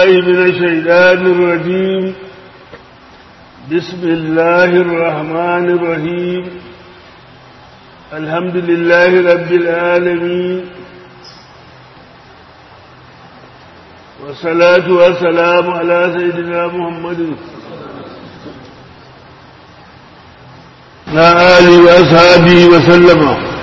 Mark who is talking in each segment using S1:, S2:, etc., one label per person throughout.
S1: بالله من الشيطان الرجيم بسم الله الرحمن الرحيم الحمد لله رب العالمين والصلاة والسلام على سيدنا محمد وعلى آله وأصحابه وسلم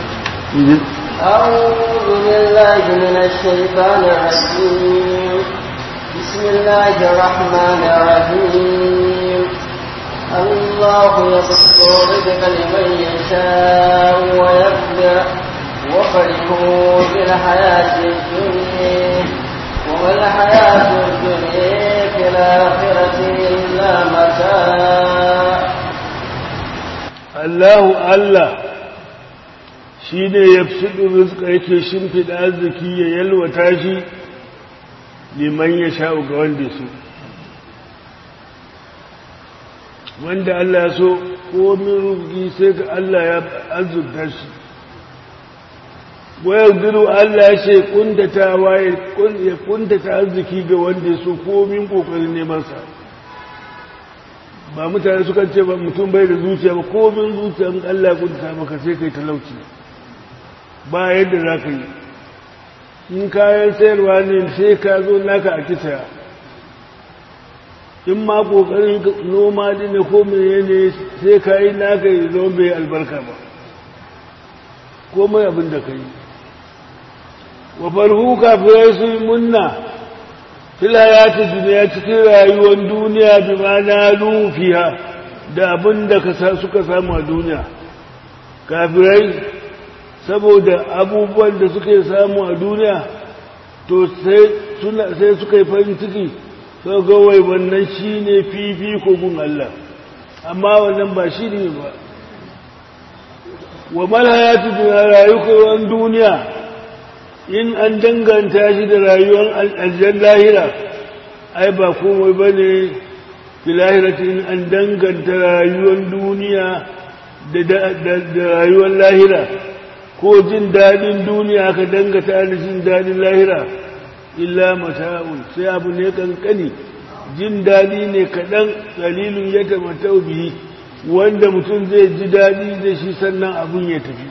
S2: أعوذ بالله من الشيطان الرجيم بسم الله الرحمن الرحيم الله يبسط الرزق لمن يشاء ويقدر وفرحوا بالحياة الدنيا وما الحياة الدنيا في الآخرة إلا متاع
S1: الله الله shi ne ya fi rizka yake shimfiɗa arziki ya yalwata shi liman ya sha'u ga wanda su wanda Allah ya so komin rufi sai ga Allah ya azurta shi wayar diru Allah ya ce kuntata waye ya kuntata arziki ga wanda ya so komin kokarin nemansa ba mutane sukan ce ba mutum bai da zuciya ba komin zuciya in Allah ya kuntata maka sai kai talauci ba yadda za ka yi in kayan sayarwa ne sai ka zo naka a kitaya in ma ƙoƙarin noma ne ko mene ne sai ka yi naka yi zo bai albarka ba komai abin da ka yi wa farhu kafirai su yi munna filayati duniya cikin rayuwar duniya bi ma na lufiya da abin da suka samu a duniya kafirai saboda abubuwan da suke samu a duniya to sai suka yi farin ciki sau gawai wannan shi ne fifi kogun Allah amma wannan ba shi ne ba wa malhayatu da rayuwar duniya in an danganta shi da rayuwar aljan lahira ai ba komai ba ne filahirati in an danganta rayuwar duniya da rayuwar lahira ko jin daɗin duniya ka dangata da jin daɗin lahira illa mata'un sai abu ne kankani jin daɗi ne kaɗan dalilin ya tamatau bihi wanda mutum zai ji daɗi da shi sannan abun ya tafi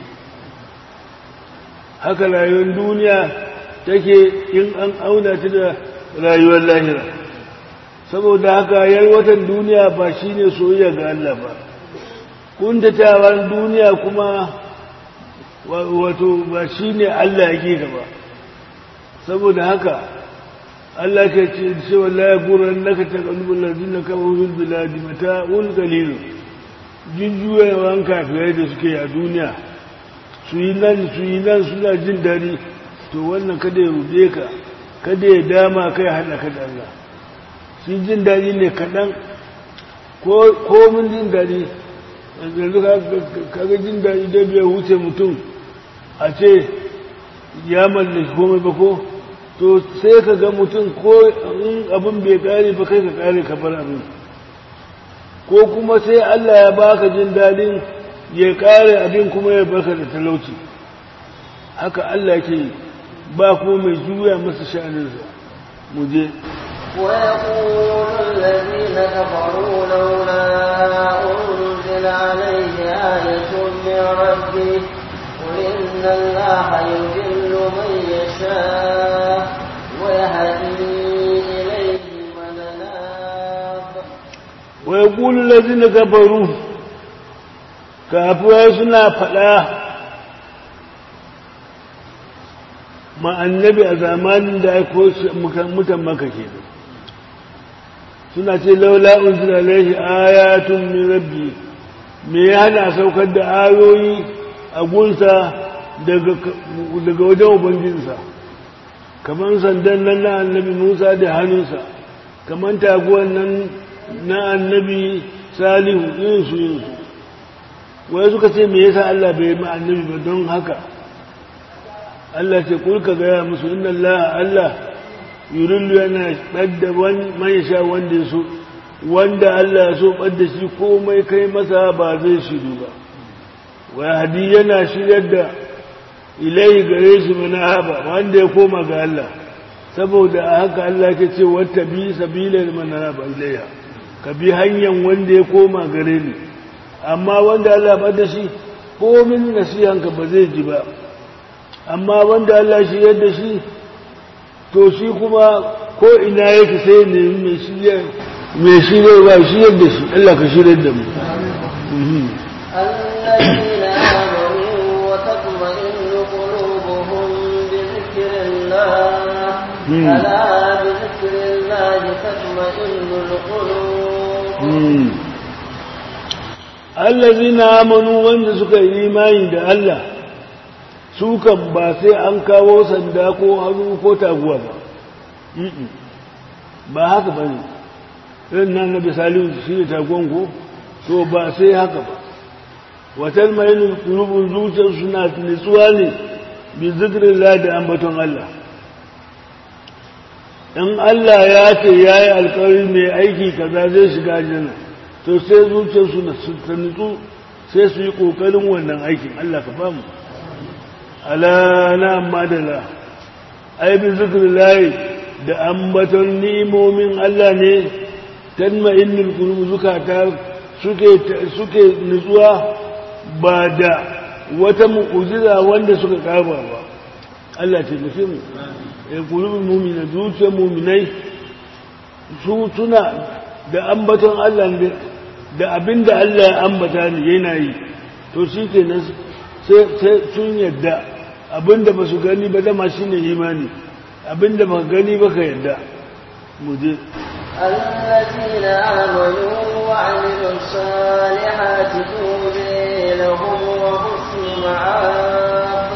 S1: haka rayuwar duniya take in an auna ta da rayuwar lahira saboda haka yalwatan duniya ba shine soyayya ga Allah ba kuntatawar duniya kuma wato ba shi ne Allah ya gaba saboda haka Allah ke ce ce wallahi guran naka ta kalubul ladina kafaru bil biladi mata'un qalil jinjuyawan kafirai da suke a duniya su yi nan su yi nan suna jin dadi to wannan kada ya rude ka kada ya dama kai hada ka da Allah shi jin dadi ne kadan ko ko mun jin dadi yanzu kaga jin dadi da bai wuce mutum a ce ya mallaki komai ba ko to sai ka ga mutum ko in abin bai kare ba kai ka kare ka bar abin ko kuma sai Allah ya baka jin dadin ya kare abin kuma ya baka da talauci haka Allah ke ba ko mai juya masa sha'aninsa mu je
S2: ويقول الذين كفروا لولا أنزل عليه آية من ربه قل إن الله يذل من يشاء ويهدي إليه من أناب
S1: ويقول الذين كفروا كافوا suna faɗa ma annabi a zamanin da aiko mutan maka ke suna ce laula unzila alaihi ayatun min rabbi me ya hana saukar da ayoyi a gunsa daga wajen ubangijinsa kamar sandan nan na annabi musa da hannunsa kamar taguwan nan na annabi salihu yinsu yinsu wai suka ce me yasa Allah bai ma annabi ba don haka Allah ce kulka gaya musu inna Allah Allah yurillu yana ɓadda man sha wanda ya so wanda Allah ya so ɓadda shi komai kai masa ba zai shiru ba wa hadi yana shiryar da ilai gare shi mana haba wanda ya koma ga Allah saboda a haka Allah ke ce wata bi sabilan manara ba ilayya ka bi hanyar wanda ya koma gare ni amma wanda Allah ba da shi komin nasihanka ba zai ji ba amma wanda Allah shi yadda shi to shi kuma ko ina yake sai ne mai shirya mai shirya ba shi yadda shi Allah ka shirya da mu
S2: الذين آمنوا وتطمئن قلوبهم بذكر الله ألا بذكر الله تطمئن القلوب
S1: allazina amanu wanda suka yi imani da Allah su kan ba sai an kawo sanda ko hannu ko taguwa ba ba haka ba ne irin nan na bisali shi ne taguwan ko to ba sai haka ba watan mai rubun zuciyar suna nutsuwa ne bi zikirin da ambaton Allah in Allah ya ce ya yi alkawari mai aiki kaza zai shiga jana to sai zuciyarsu na ta nutsu sai su yi ƙoƙarin wannan aikin Allah ka famu ala na amma da la ai bi zikirin layi da ambaton ni'imomin Allah ne tanma innul qulub zukata suke suke nutsuwa ba da wata mu'ujiza wanda suka kaba ba Allah ce nufi mu ya qulubul mu'mina zuciyar mu'minai su tuna da ambaton Allah ne da abinda Allah ya ambata ne yana yi to shi kenan sai sun yadda abinda ba su gani ba dama shine imani abinda ba gani ba ka yadda mu je
S2: الذين آمنوا وعملوا الصالحات توبي لهم وحسن معاب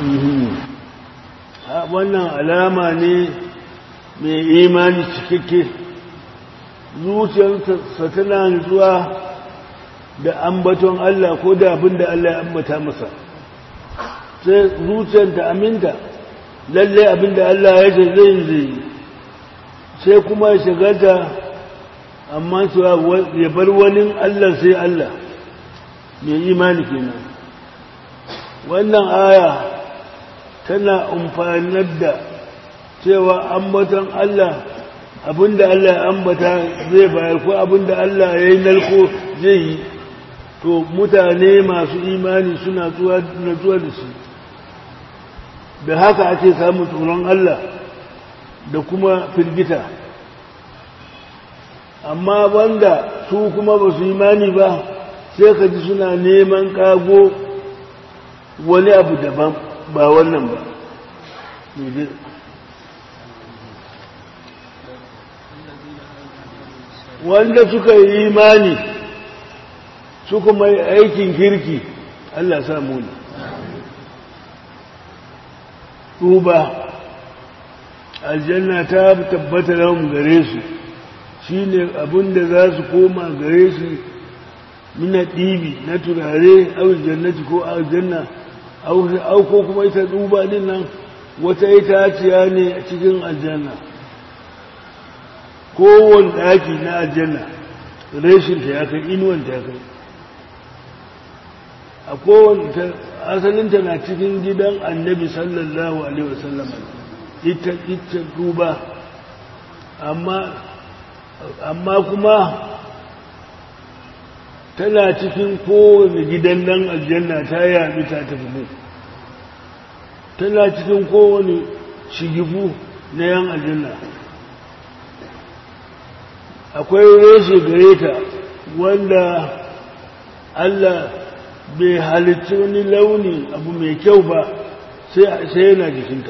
S1: wannan alama ne mai imani cikakke zuciyarsa tana nutsuwa da ambaton Allah ko da abin da Allah ya ambata masa sai zuciyar ta aminta lalle abin da Allah ya ce zai zai sai kuma ya shigarta amma cewa ya bar wani Allah sai Allah mai imani kenan wannan aya tana amfanar da cewa ambaton Allah abinda Allah ya ambata zai bayar ko abinda Allah ya yi narko zai yi to mutane masu imani suna zuwa da shi da haka ake samun tsoron Allah da kuma firgita amma wanda su kuma ba su imani ba sai ka ji suna neman kago wani abu daban ba wannan ba wanda suka yi imani suka mai aikin kirki Allah samu ne tuba aljanna ta tabbata lahum gare su shine abinda za su koma gare su mina ɗibi na turare au jannati ko aljanna au ko kuma ita duba din nan wata itaciya ne a cikin aljanna kowane ɗaki na aljanna reshinta ya kai inuwanta ya kai a kowane asalinta na cikin gidan annabi sallallahu alaihi wasallam ita ita duba amma amma kuma tana cikin kowane gidan nan aljanna ta yaɗu ta tafi mu tana cikin kowane shigifu na yan aljanna akwai reshe gare ta wanda Allah bai halitta wani launi abu mai kyau ba sai yana jikinta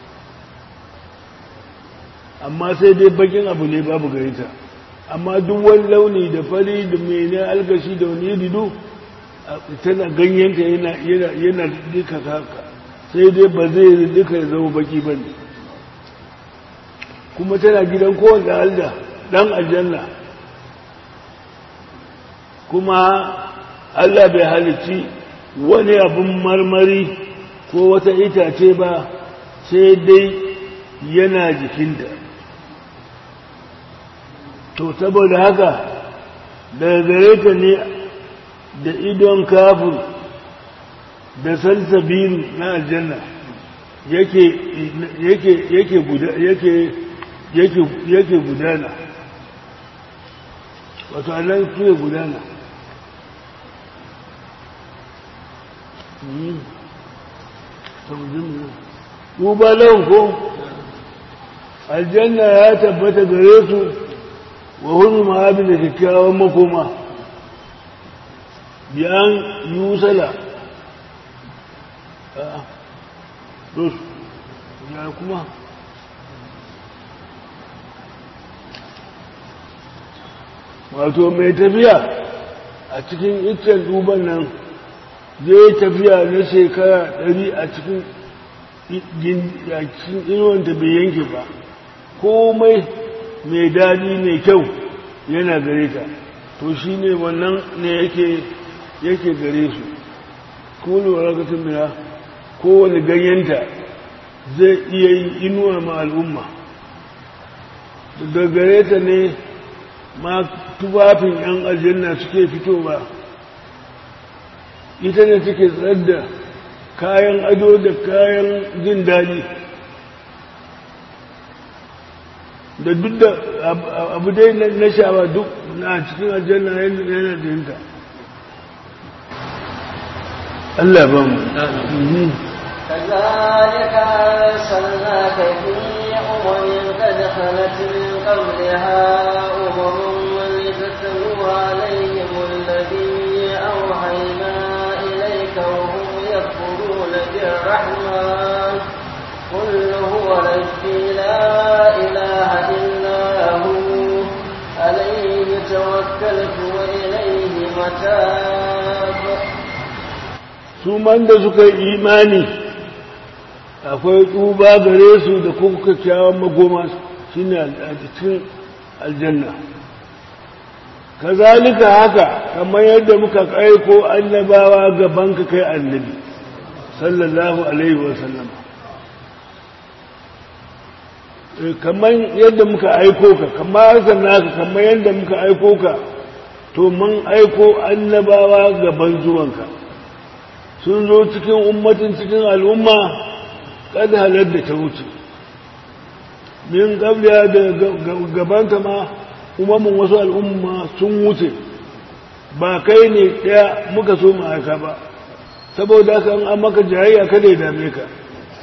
S1: amma sai dai bakin abu ne babu gare ta amma duk wani launi da fari da mene algashi da wani dido tana ganyenta yana duka haka sai dai ba zai duka ya zama baki ba ne kuma tana gidan kowane alda dan aljanna kuma Allah bai halicci wani abin marmari ko wata itace ba sai dai yana jikinta to saboda haka daga gare ta ne da idon kafin da salsabiru na aljanna yake yake yake guda yake yake yake gudana wato Allah ya gudana tuba lahum ko aljanna ya tabbata gare su wa hunu ma'abin da kyakkyawan makoma biyan yusala a dos ya kuma wato mai tafiya a cikin iccen duban nan zai tafiya na shekara ɗari a cikin inuwanta bai yanke ba komai mai daɗi mai kyau yana gare ta to shi ne wannan ne yake yake gare su kulu rakatun mina kowane ganyenta zai iya yin inuwa ma al'umma da gare ta ne ma tufafin 'yan aljanna suke fitowa ita ne take tsar da kayan ado da kayan jin daɗi da duk da abu dai na sha'awa duk na cikin aljanna yana da yinta Allah ba mu
S2: كذلك أرسلناك في أمم قد خلت من قبلها أمم لتتلو عليهم الذي أوحينا إليك وهم يكفرون بالرحمن قل هو ربي لا إله إلا هو عليه توكلت وإليه متاب
S1: su man da suka yi imani akwai tsuba gare su da kuma kyakkyawan magoma shine a cikin aljanna kazalika haka kamar yadda muka aiko annabawa gaban ka kai annabi sallallahu alaihi wasallam kamar yadda muka aiko ka kamar naka kamar yadda muka aiko ka to mun aiko annabawa gaban zuwanka sun zo cikin ummatin cikin al'umma kada halar da ta wuce min gabliya da gabanta ma umarmin wasu al'umma sun wuce ba kai ne ɗaya muka so mu aika ba saboda haka an maka jayayya kada ya dame ka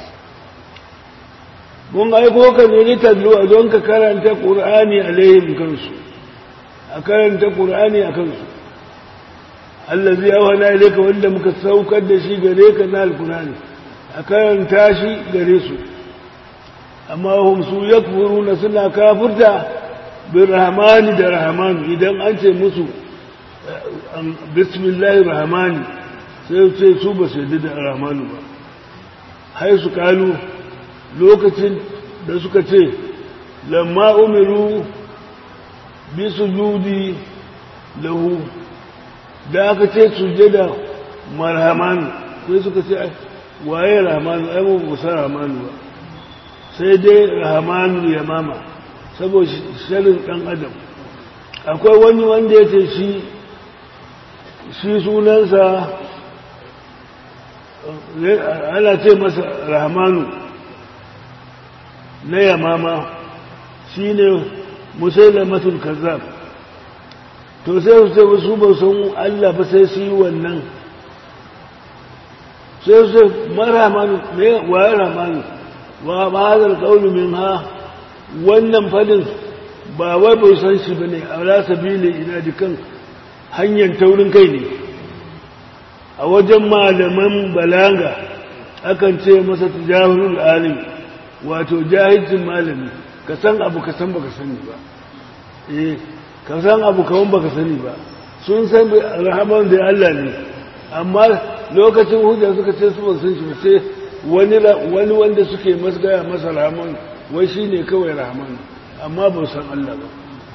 S1: mun aiko ka ne ni tallo a don ka karanta ƙur'ani alaihim kansu a karanta ƙur'ani a kansu allazi awhana ilayka wanda muka saukar da shi gare ka na alqur'ani a karanta shi gare su amma hum su yakfuruna suna kafirta bir rahmani da rahman idan an ce musu bismillahir rahmani sai ce su ba su yadda da rahmanu ba hai su kalu lokacin da suka ce lamma umiru bi sujudi lahu da aka ce sujada marhamanu sai suka ce waye rahmanu ai mu kusa rahmanu ba sai dai rahmanu ya mama saboda shirin dan adam akwai wani wanda ya ce shi shi sunansa ana ce masa rahmanu na yamama shi ne musailamatul kazzab to sai su ce su ba san Allah ba sai su yi wannan sai su ce marhamanu me waye rahmanu wa ba hadal qawlu min ha wannan fadin ba wai bai san shi bane ala sabili ina dikan hanyar taurin kai ne a wajen malaman balaga akan ce masa tijahulul alim wato jahilcin malami ka san abu ka san baka sani ba eh ka san abu kaman baka sani ba sun san rahaman da Allah ne amma lokacin hujja suka ce su ba san shi sai wani wani wanda suke masgaya masa rahaman wai shine kawai rahaman amma ba san Allah ba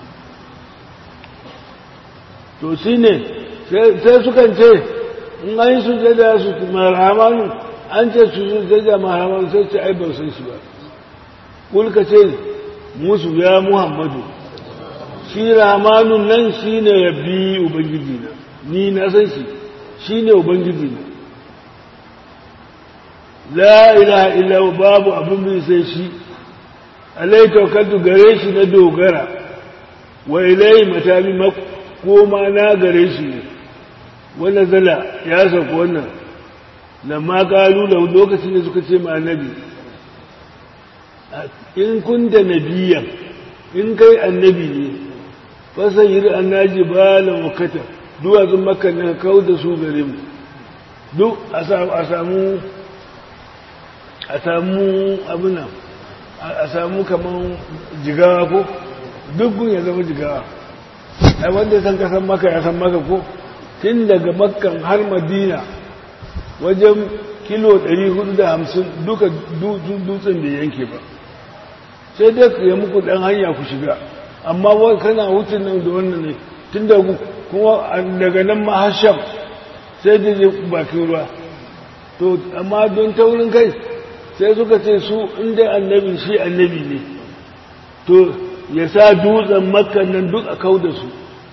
S1: to shine sai sukan ce in an yi sujada su marhaman an ce su sujada marhaman sai ce ai ban san shi ba kulka ce musu ya muhammadu shi rahmanun nan shi ne rabbi ubangiji na ni na san shi shi ne ubangiji na la ilaha illa babu abin bin sai shi alai tawakkaltu gare shi na dogara wa ilai matabi makoma na gare shi ne wanda zala ya sauka wannan lamma kalu da lokacin da suka ce ma annabi in kunta nabiyan in kai annabi ne fasan yi annaji balan wakata duwatsun makka na kawo da su gare mu duk a samu a samu abinan a samu kaman jigawa ko dukkan ya zama jigawa ai wanda san kasan maka ya san maka ko tun daga makkan har madina wajen kilo 450 duka dutsen da yanke ba sai dai ku yi muku dan hanya ku shiga amma wai kana wucin nan da wannan ne tun da kuma daga nan ma hasham sai da je bakin ruwa to amma don taurin kai sai suka ce su inda annabi shi annabi ne to ya sa dutsen makkan nan duk a kau da su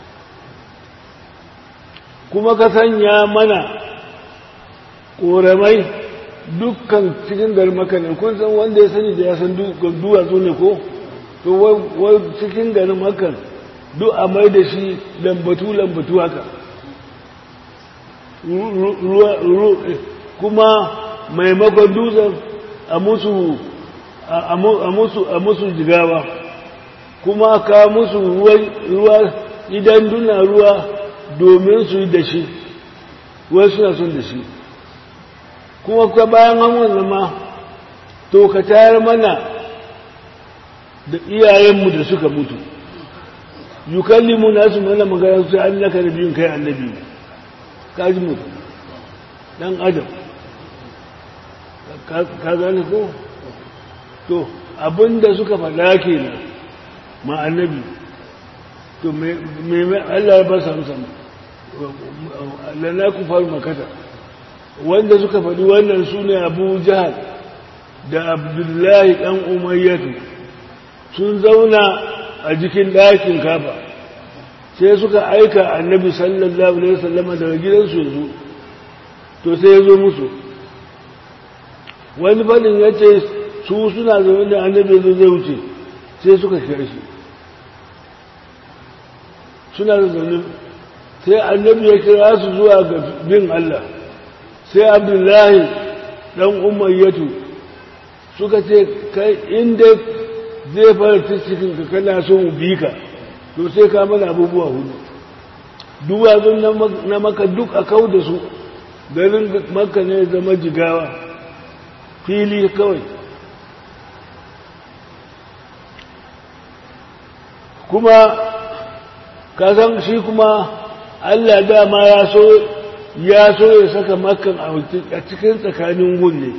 S1: kuma ka sanya mana ƙoramai dukkan cikin garin makanin kun san wanda ya sani da ya san duwatsu ne ko to wai cikin garin makan duk a mai da shi lambatu-lambatu haka kuma maimakon dutsen a musu a musu jigawa kuma ka musu ruwa idan duna ruwa domin su yi da shi wai suna son da shi kuma ka bayan wannan ma to ka tayar mana da iyayenmu da suka mutu yukallimu nasu mana magana su an naka da biyun kai annabi ka ji mutu dan adam ka gane ko to abinda suka faɗa kenan ma annabi to me Allah ya ba su amsa lana ku faru makata wanda suka faɗi wannan su ne abu jihar da abdullahi ɗan umayyatu sun zauna a jikin ɗakin kafa sai suka aika annabi sallallahu alaihi wasallama daga gidansu ya zo to sai ya zo musu wani faɗin ya ce su suna zaune da annabi ya zai wuce sai suka kira shi suna da zaune sai annabi ya kira su zuwa ga bin Allah sai abdullahi ɗan umayyatu suka ce kai inda zai fara cikin ka kana so mu bi ka to sai ka mana abubuwa hudu duwatsun na maka duk a kau da su garin maka ne zama jigawa fili kawai kuma kasan shi kuma allah dama ya so ya so ya saka makan a cikin tsakanin gunne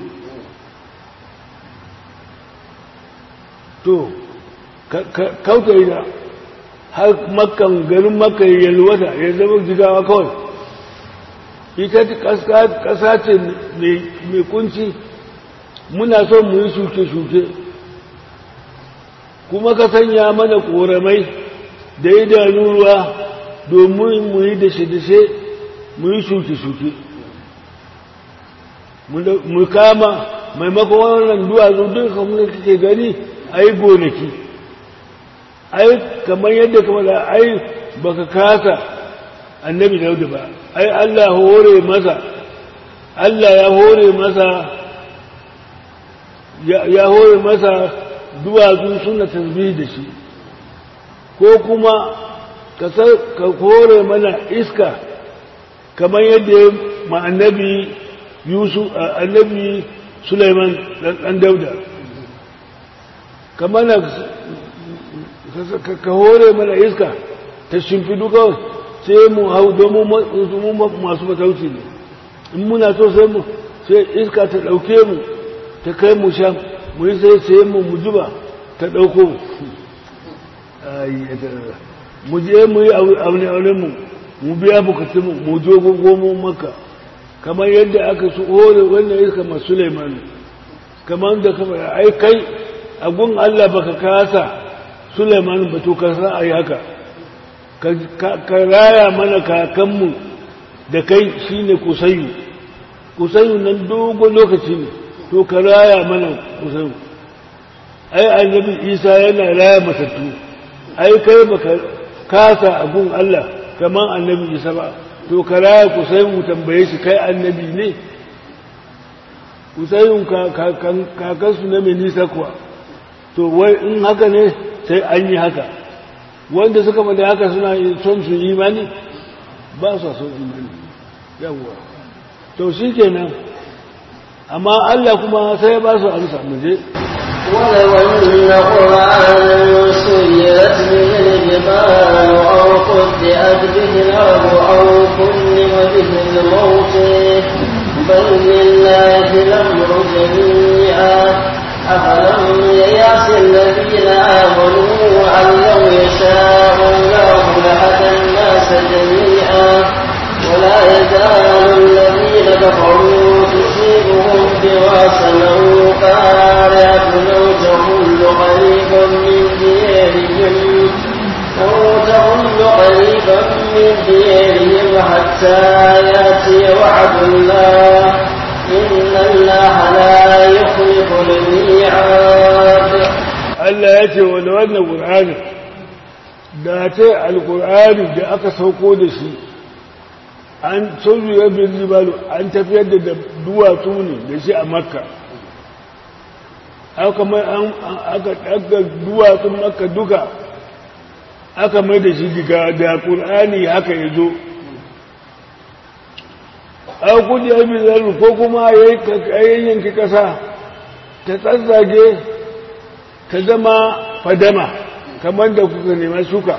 S1: to kauta yi da har makan garin makan yalwata ya zama jigawa kawai ita ƙasa ce mai kunci muna son mu yi shuke-shuke kuma ka sanya mana ƙoramai da idanu ruwa domin mu yi dashe-dashe mu yi shuke-shuke mu kama maimakon wannan duwatsu duk kamar kake gani a yi gonaki ai kamar yadda kamar da ai baka kasa annabi dauda ba ai Allah hore masa Allah ya hore masa ya hore masa duwatsu suna tasbih da shi ko kuma ka hore mana iska kamar yadda ya ma annabi yusuf annabi Sulaiman dan dauda kamar ka hore mana iska ta shimfidu kawai sai mu hau domin masu matauci ne in muna so sai mu sai iska ta ɗauke mu ta kai mu shan mu yi sai sai mu mu zuba ta ɗauko mu je mu yi aune mu mu biya bukatun mu mu jo gomo maka kamar yadda aka su hore wannan iska masu Sulaiman kamar da kamar ai kai a gun Allah baka kasa Sulaiman ba to ka sa ayi haka ka raya mana kakanmu da kai shine kusayu kusayu nan dogon lokaci ne to ka raya mana kusan ai annabi isa yana raya matattu ai kai baka kasa a gun Allah kamar annabi isa ba to ka raya kusan mu tambaye shi kai annabi ne kusan kakansu na mai nisa kuwa to wai in haka ne sai an yi haka wanda suka faɗi haka suna son su imani ba su son imani yawwa to shi kenan amma Allah kuma sai ba su amsa mu je
S2: ولو أن قرآنا سيرت به الجبال أو قطعت به الأرض أو كلم به الموت بل لله الأمر جميعا أفلم ييأس الذين آمنوا أن لو يشاء الله لهدى الناس جميعا ولا يزال الذين كفروا تصيبهم بما صنعوا قارعة أو تحل قريبا من ديارهم أو تحل قريبا من ديارهم حتى يأتي وعد الله إن الله لا يخلف الميعاد
S1: Allah ya ce wani wannan ƙur'ani da ce alƙur'ani da aka sauko da shi an soju ya bin jibalu an tafiyar da duwatsu ne da shi a makka aka mai an aka ɗaga duwatsun makka duka aka mai da shi diga da ƙur'ani haka ya zo an kudi ya bin zaru ko kuma ya yanki ƙasa ta tsatsage ta zama fadama kamar da kuka nema suka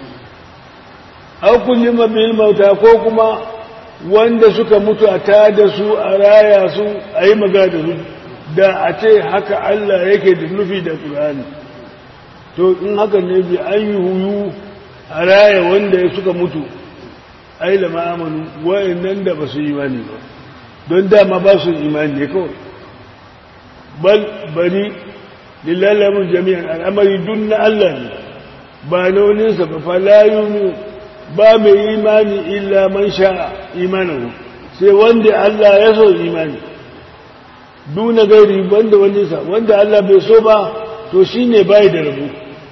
S1: an kulli mabil mauta ko kuma wanda suka mutu a tada su a raya su a yi magana da su da a ce haka Allah yake da nufi da Qur'ani to in haka ne bi an yi huyu a raya wanda suka mutu ai lama amanu wayannan da ba su yi imani ba don dama ba su imani ne kawai bal bari lillahi jami'an al'amari dun na Allah ne ba na waninsa ba falayunu ba mai imani illa man sha imanahu sai wanda Allah ya so imani duna gairi banda waninsa wanda Allah bai so ba to shine bai da rabu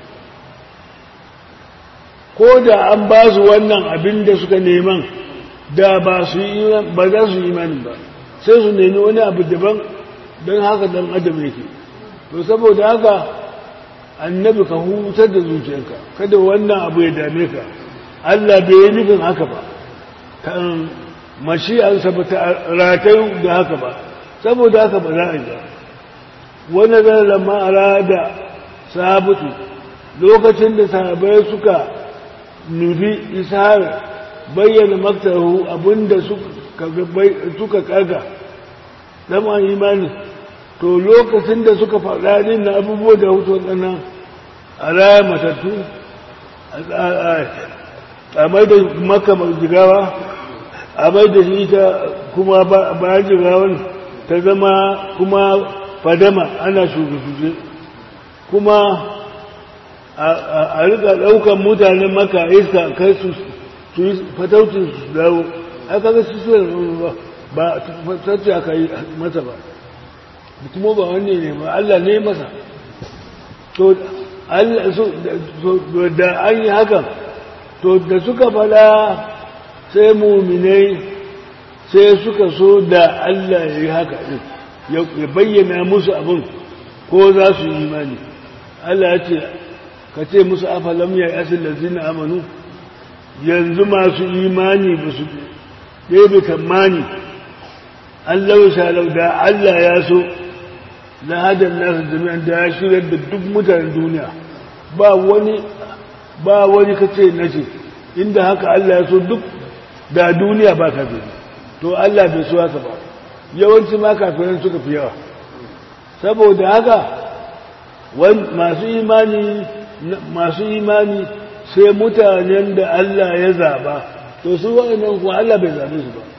S1: ko da an ba su wannan abin da suka neman da ba su ba za su imani ba sai su nemi wani abu daban don haka dan adam yake to saboda haka annabi ka hutar da zuciyarka kada wannan abu ya dame ka Allah bai yi nufin haka ba kan mashi'ansa ba ta ratayu da haka ba saboda haka ba za a yi ba wani zarar ma'ara da sabutu lokacin da sahabai suka nufi ishar bayyana maktaru abinda suka kaga zama imani to lokacin da suka faɗa din na abubuwa da hutu waɗannan a raya matattu a mai da maka jigawa a mai da shi ta kuma bayan jigawan ta zama kuma fadama ana shugabe kuma a rika ɗaukan mutanen maka iska kai su yi fataucin su dawo aka ga su suna ba fatauci aka yi masa ba kuma ba wanne ne ba Allah ne masa to da an yi hakan to da suka fada sai muminai sai suka so da Allah ya yi haka ya bayyana musu abin ko za su yi imani Allah ya ce ka ce musu afalam ya yi asin lazina amanu yanzu masu imani ba su ɗebe tamani Allah ya shalau da Allah ya so na hadan nasu jami'an da ya shirya da duk mutanen duniya ba wani ba wani kace na ce inda haka Allah ya so duk da duniya ba kafiri to Allah bai so haka ba yawanci ma kafiran suka fi yawa saboda haka masu imani masu imani sai mutanen da Allah ya zaba to su wa'annan kuwa Allah bai zabe su ba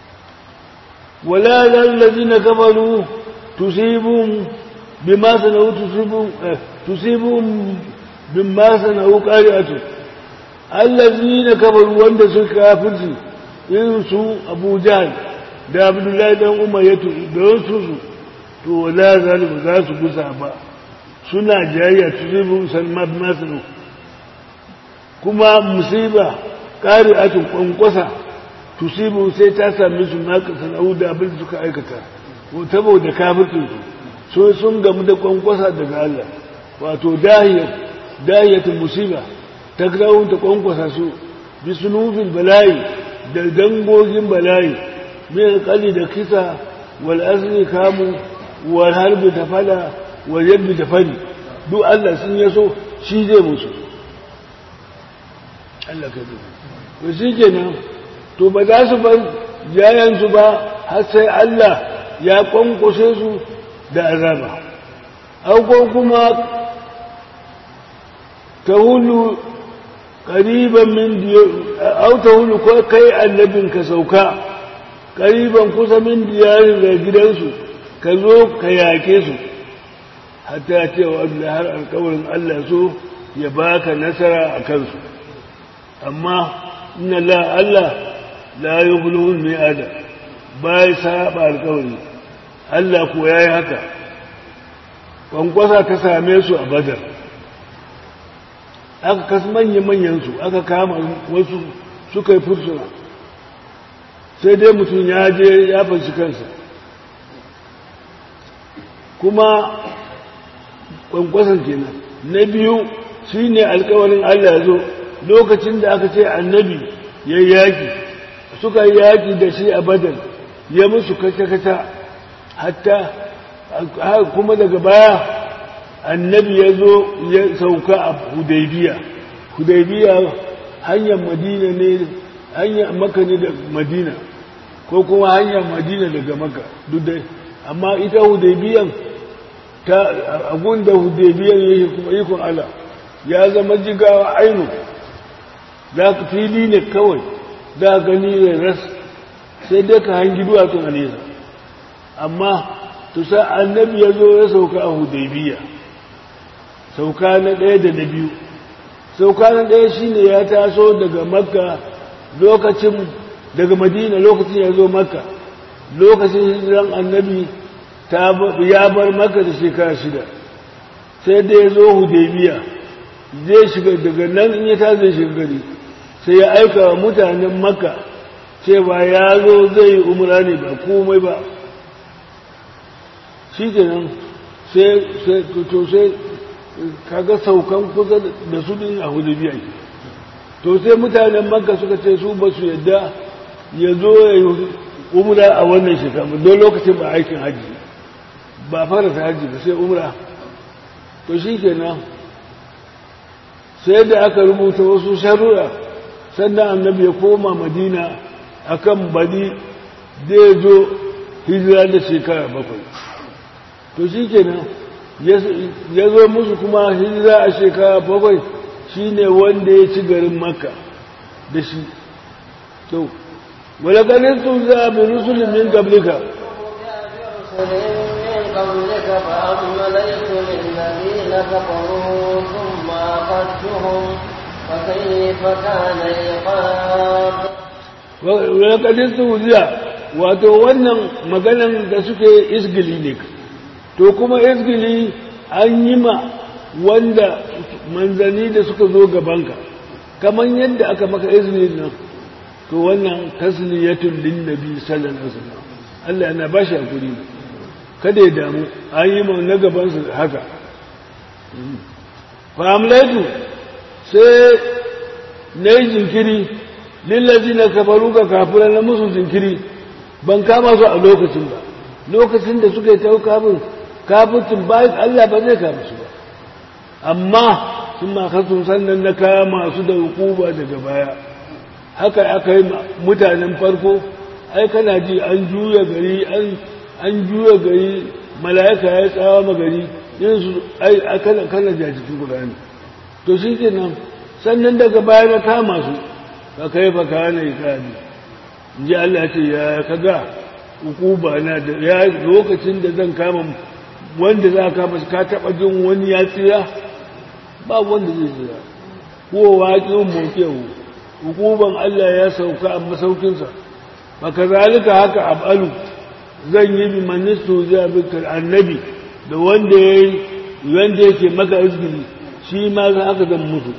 S1: wala lallazina kafaru tusibum bima sanau tusibum tusibum bima sanau qari'atu allazina kafaru wanda suka kafirci irin su Abu Jahl da Abdullahi dan Umar ya tu da su su to wala zalibu za su gusa ba suna jayayya tuzibu salmad masu kuma musiba ƙari atin kwankwasa tusibu sai ta sami su maka sana'u da abin suka aikata ko tabo da kafircinsu so sun gamu da kwankwasa daga Allah wato dahiyatun musiba ta grawun ta kwankwasa su bi sunufin bala'i da dangogin bala'i mai kali da kisa wal asli kamu wal harbi da fada wal yadda da fari duk Allah sun yaso shi zai musu Allah ka zai to shi kenan to ba za su bar jayansu ba har sai Allah ya kwankwashe su da azaba auko kuma ta hulu ƙariban min au ta hulu ko kai annabin ka sauka ƙariban kusa min diyarin da gidansu ka zo ka yake su hatta cewa da har alkawarin Allah so ya baka nasara a kansu amma inna la Allah la yughlu mi'ada bai saba alkawari Allah ko yayi haka kwankwasa ta same su a badar aka kas manya manyan su aka kama wasu suka yi fursuna sai dai mutum ya je ya fashi kansa kuma kwankwasan kenan na biyu shine alkawarin Allah ya zo lokacin da aka ce annabi ya yaki suka yaki da shi a badar ya musu kata-kata hatta kuma daga baya annabi ya zo ya sauka a hudaybiya hudaybiya hanyar madina ne hanyar maka ne da madina ko kuma hanyar madina daga maka duk dai amma ita hudaybiyan ta agun da hudaybiyan yake kuma ikon Allah ya zama jigawa ainu za ka fili ne kawai za gani ne ras sai dai ka hangi duwatsun a nesa amma tusa annabi ya zo ya sauka a hudaybiya sauka na ɗaya da na biyu sauka na ɗaya shine ya taso daga makka lokacin daga madina lokacin ya zo makka lokacin hijiran annabi ya bar makka da shekara shida sai da ya zo hudaybiya zai shiga daga nan in ya ta zai shiga gari sai ya aika wa mutanen makka cewa ya zo zai yi umra ne ba komai ba shi kenan sai to sai kaga saukan kusa da su din a hudubiya ke to sai mutanen makka suka ce su ba su yadda ya zo ya yi umra a wannan shekara don lokacin ba aikin hajji ba fara ta hajji ba sai umra to shi kenan sai da aka rubuta wasu sharura sannan annabi ya koma madina akan badi zai zo hijira da shekara bakwai to shi kenan ya zo musu kuma hijira a shekara bakwai shi ne wanda ya ci garin makka da shi to wala ganin sun za a bi rusulun min gablika
S2: قبلك فأمليت للذين كفروا ثم أخذتهم فكيف كان عقاب
S1: ولقد استهزئ wato wannan maganan da suke isgili ne to kuma isgili an yi ma wanda manzani da suka zo gabanka kamar yadda aka maka izini nan to wannan tasliyatul lin nabi sallallahu alaihi wasallam Allah yana bashi hakuri kada ya damu an yi ma na gaban su haka fa amlaitu sai nayi jinkiri lillazina kafaru ka kafira na musu jinkiri ban kama su a lokacin ba lokacin da suka yi ta kafin kafin bayan Allah ba zai kama su ba amma sun makasun sannan na kama su da hukuba daga baya haka aka yi mutanen farko ai kana ji an juya gari an juya gari mala'ika ya tsawa magari yin su ai kana kana jajiki guda ne to shi kenan sannan daga baya na kama su ka kai fa kana yi kani ji Allah ce ya kaga hukuba na da ya lokacin da zan kama wanda za ka kama ka taba jin wani ya tsira ba wanda zai tsira ko waƙin mokewu hukuban Allah ya sauka a masaukinsa ba ka zalika haka abalu zan yi bi manistu zai bikar annabi da wanda ya yi wanda yake maka izgili shi ma za aka zan mutu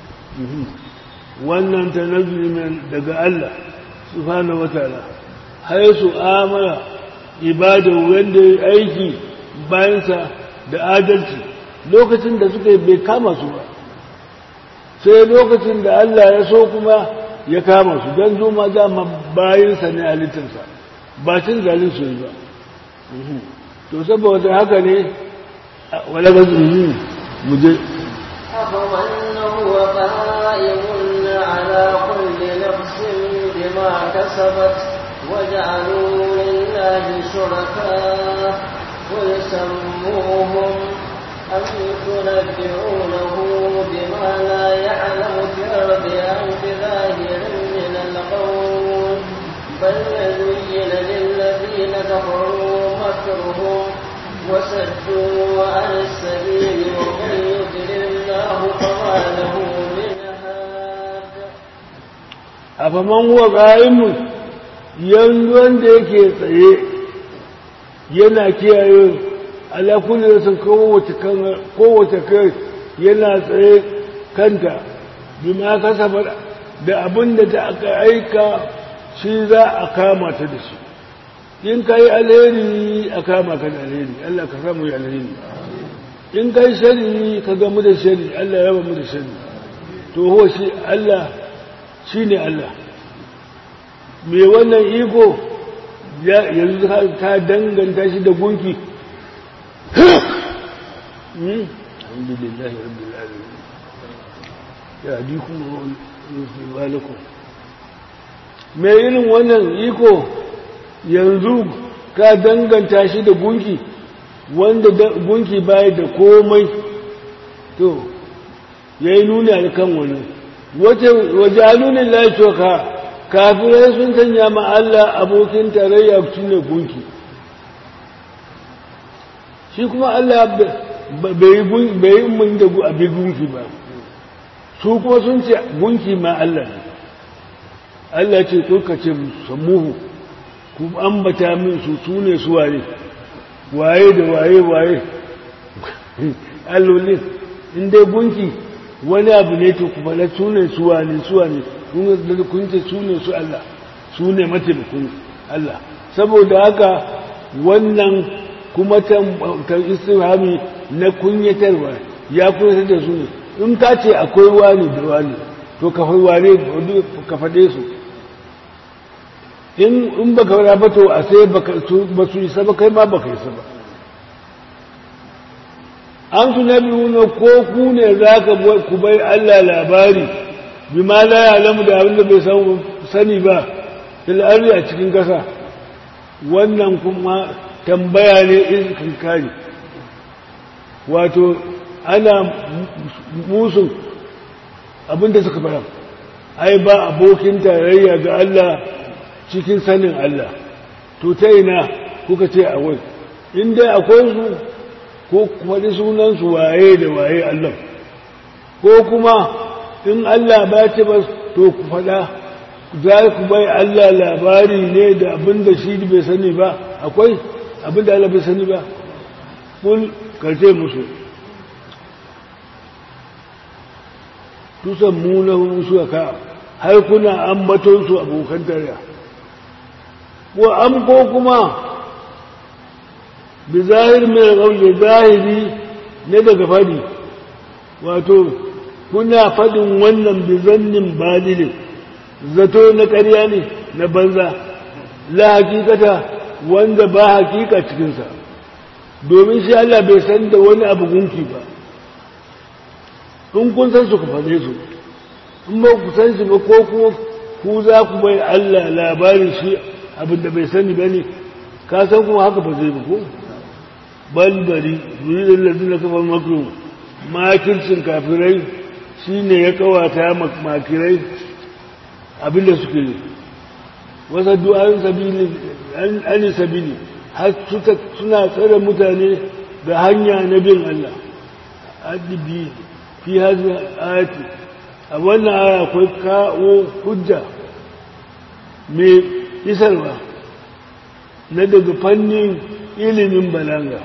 S1: wannan ta nazari daga Allah subhanahu wa ta'ala har su amara ibada wanda ya aiki bayansa da adalci lokacin da suka yi bai kama su ba sai lokacin da Allah ya so kuma ya kama su don zuma dama bayansa ne halittarsa ba cin zalin su ba to saboda haka ne wala ga zuwa mu je
S2: أفمن هو قائم على كل نفس بما كسبت وجعلوا لله شركاء قل سموهم أم تنبئونه بما لا يعلم في الأرض أم بظاهر من القول بل زين للذين كفروا مكرهم وسدوا عن السبيل ومن يضلل الله فما له من هاد
S1: أفمن هو قائم yanzu wanda yake tsaye yana kiyaye ala kulli rasul kowace kan kowace kai yana tsaye kanta bima kasaba da abin da ta aka aika shi za a kama ta da shi in kai alheri a kama ka da alheri Allah ka samu yi alheri in kai shari ka gamu da shari Allah ya mu da shari to ho shi Allah shine Allah me wannan iko yanzu ka danganta shi da gunki alhamdulillahi rabbil alamin ya dikum wa lakum me irin wannan iko yanzu ka danganta shi da gunki wanda gunki baya da komai to yayi nuni a kan wani wace wajalunin lafiya kafirai sun sanya ma Allah abokin tarayya shine gunki shi kuma Allah bai yi mun da abin gunki ba su kuma sun ce gunki ma Allah ne Allah ce to ka ce samuhu ku ambata min su su ne su waye waye da waye waye allolin in dai gunki wani abu ne to kuma na su ne su wane su wane kun ce su ne su Allah su ne mataimakon Allah saboda haka wannan kuma ta istirhami na kunyatarwa ya kunyatar da su ne in ka ce akwai wani da wani to ka wane ka faɗe su in ba ka raba to a sai ba su isa ba kai ma ba ka isa ba an su na biyu ko ku ne za ka ku bai Allah labari bi ma la ya lamu da abin da bai sani ba fil'arri a cikin ƙasa wannan kuma tambaya ne in kare wato ana musu abin da suka fara ai ba abokin tarayya ga Allah cikin sanin Allah to ta ina kuka ce a wai in dai akwai su ko faɗi sunansu waye da waye Allah ko kuma in Allah ba ce ba to ku faɗa za ku bai Allah labari ne da abin da shi bai sani ba akwai abin da Allah bai sani ba kun karce musu tusan munan su ka har kuna ambaton su abokan tarayya ko am ko kuma bi zahir mai ƙauye zahiri ne daga fadi wato kuna fadin wannan bi zannin balilin zato na ƙarya ne na banza la hakikata wanda ba hakika cikinsa domin shi Allah bai san da wani abu gunki ba in kun san su ku faɗe su in ba ku san shi ba ko kuma ku za ku bai Allah labarin shi abin da bai sani ba ne ka san kuma haka ba zai ba ko balbari yuridin lalzin da kafa makon makircin kafirai shi ne ya kawata makirai abinda suke yi wasa du'an sabili an sabili har suna tsare mutane da hanya na bin Allah adibi fi hazi ayati a wannan aya akwai kawo hujja mai isarwa na daga fannin ilimin balaga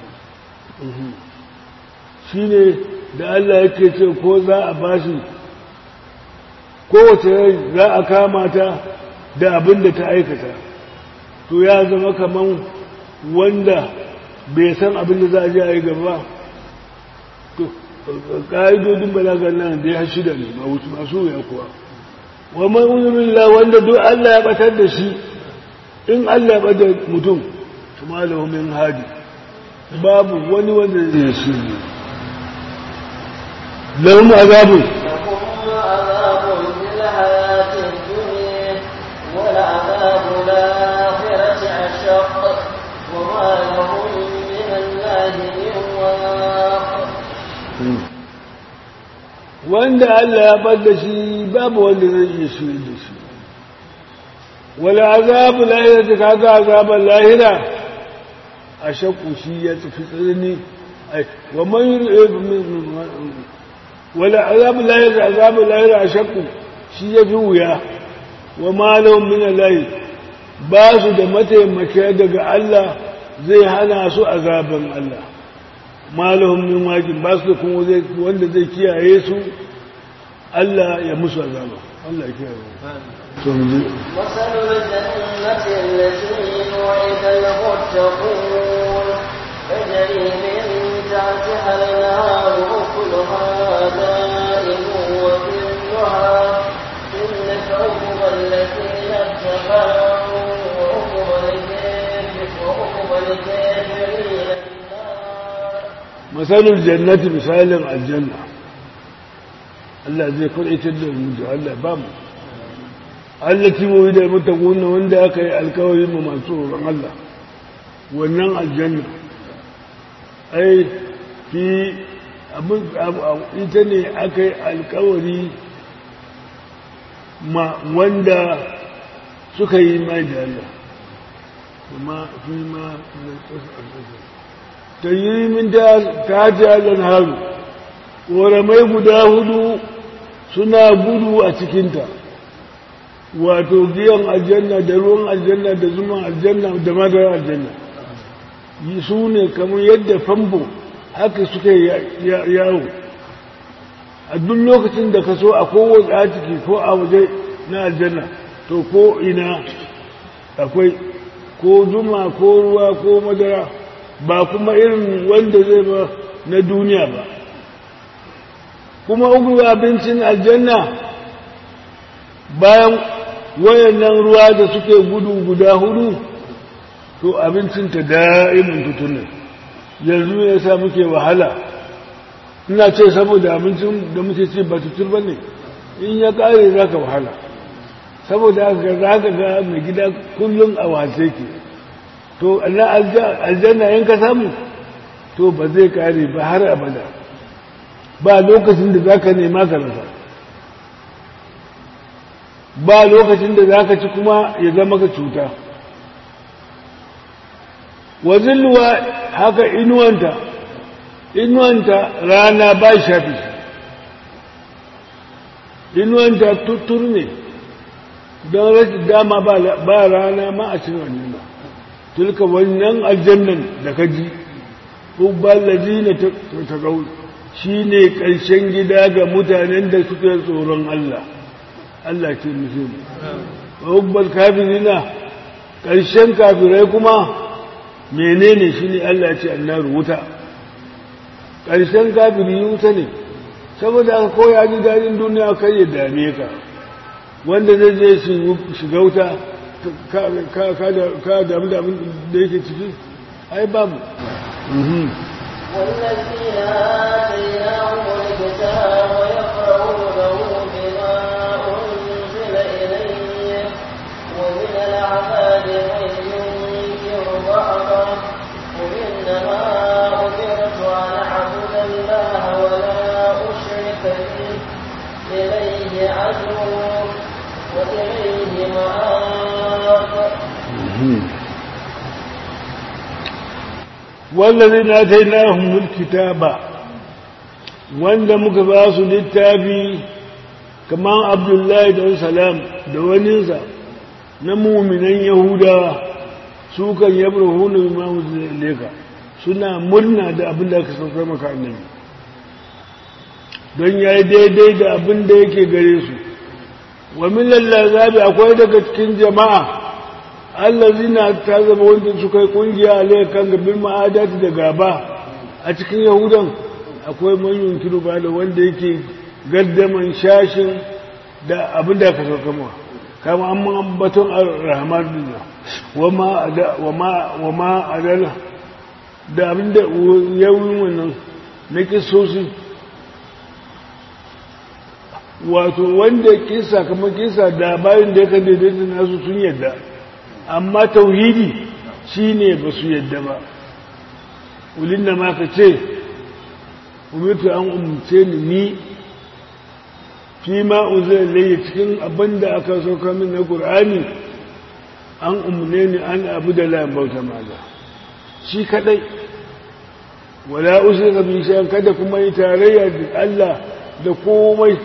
S1: shi ne da Allah yake ce ko za a bashi kowace rai za a kama ta da abin da ta aikata to ya zama kaman wanda bai san abin da za a je a yi gaba to ƙa'idodin balagar nan da ya shida ne masu ya kuwa wa man uzurillah wanda duk Allah ya batar da shi in Allah ya batar mutum kuma lahu min hadi babu wani wanda zai shi ne lahum azabun
S2: لهم عذاب في الحياة الدنيا ولعذاب الآخرة أشق وما لهم من الله من واق
S1: wanda Allah ya bar da shi babu wanda zai iya shi da shi wala azabu lahira ta kaga azabar lahira a shakku shi ya tafi tsanani ai wa man yuri wala azabu lahira azabu lahira a shakku shi ya fi wuya wa malahum min Allah ba su da mataimaka daga Allah zai hana su azaban Allah malahum min wajin ba su da kuma wanda zai kiyaye su Allah ya musu azaba Allah ya kiyaye to mu je
S2: مثل الجنة التي وعد المتقون تجري من تحتها النار أكلها دائم وظلها تلك عقبى الذين اتقوا وعقبى الكافر- وعقبى الكافرين النار
S1: masalul jannati misalin aljanna Allah zai kwaitar da mu da Allah ba mu allati mu da mutaquna wanda aka yi alkawari mu masu tsoron Allah wannan aljanna ai fi abin ita ne aka yi alkawari ma wanda suka yi mai da Allah kuma fi ma ta yi min ta jalan haru ƙoramai guda hudu suna gudu a cikinta wato giyan aljanna da ruwan aljanna da zuman aljanna da madarar aljanna yi su ne kamar yadda fambo haka suka yawo a duk lokacin da ka so a kowace a ciki ko a waje na aljanna to ko ina akwai ko zuma ko ruwa ko madara ba kuma irin wanda zai ba na duniya ba kuma ugu abincin aljanna bayan wayannan ruwa da suke gudu guda hudu to abincinta da'imin tutunan yanzu ya sa muke wahala ina ce saboda abincin da muke ce ba tutur ba ne in ya kare za ka wahala saboda haka za ka ga mai gida kullum a wase ke to na aljanna in ka samu to ba zai kare ba har abada ba lokacin da za ka nema ka rasa ba lokacin da za ka ci kuma ya zama ka cuta wazilluwa haka inuwanta inuwanta rana ba shafi inuwanta tuttur ne don rashin dama ba rana ma a cin wannan ba tilka wannan aljannan da ka ji hubbal ladina taqaw shine ƙarshen gida ga mutanen da suke tsoron Allah Allah ce musu hubbal kafirina ƙarshen kafirai kuma menene shine Allah ce annaru wuta ƙarshen kafiri wuta ne saboda aka koya ji daɗin duniya kai ya dame ka wanda zai je shiga wuta ka damu da abin da yake ciki ai babu
S2: والذين آتيناهم الكتاب يقرؤونه بما أنزل إليه ومن العذاب من ينكر بعضه قل إنما أمرت أن أعبد الله ولا أشرك به إليه عدو وإليه مآب
S1: والذين آتيناهم الكتاب wanda muka ba su littafi kamar abdullahi da salam da waninsa na muminan yahudawa su kan yabra hunu ma leka suna murna da abin da aka saukar maka annabi don ya yi daidai da abin da yake gare su wa minan lazabi akwai daga cikin jama'a allazina ta zama wanda suka yi kungiya a kan gabin ma'adati da gaba a cikin yahudan akwai manyan kiru ba da wanda yake gaddaman shashin da abin da aka sauka mawa kama an man batun rahman duniya wa ma adala da abin da yawon wannan na kisosi wato wanda kisa kamar kisa da bayan da ya kan daidaita nasu sun yadda amma tauhidi shine ba su yadda ba ulin da ma ka ce umirtu an umarce ni ni fi ma uzai laye cikin abin da aka sauka min na ƙur'ani an umarne ni an abu da layan bauta maza shi kadai wala usul ka bi shan kada kuma yi tarayya da Allah da komai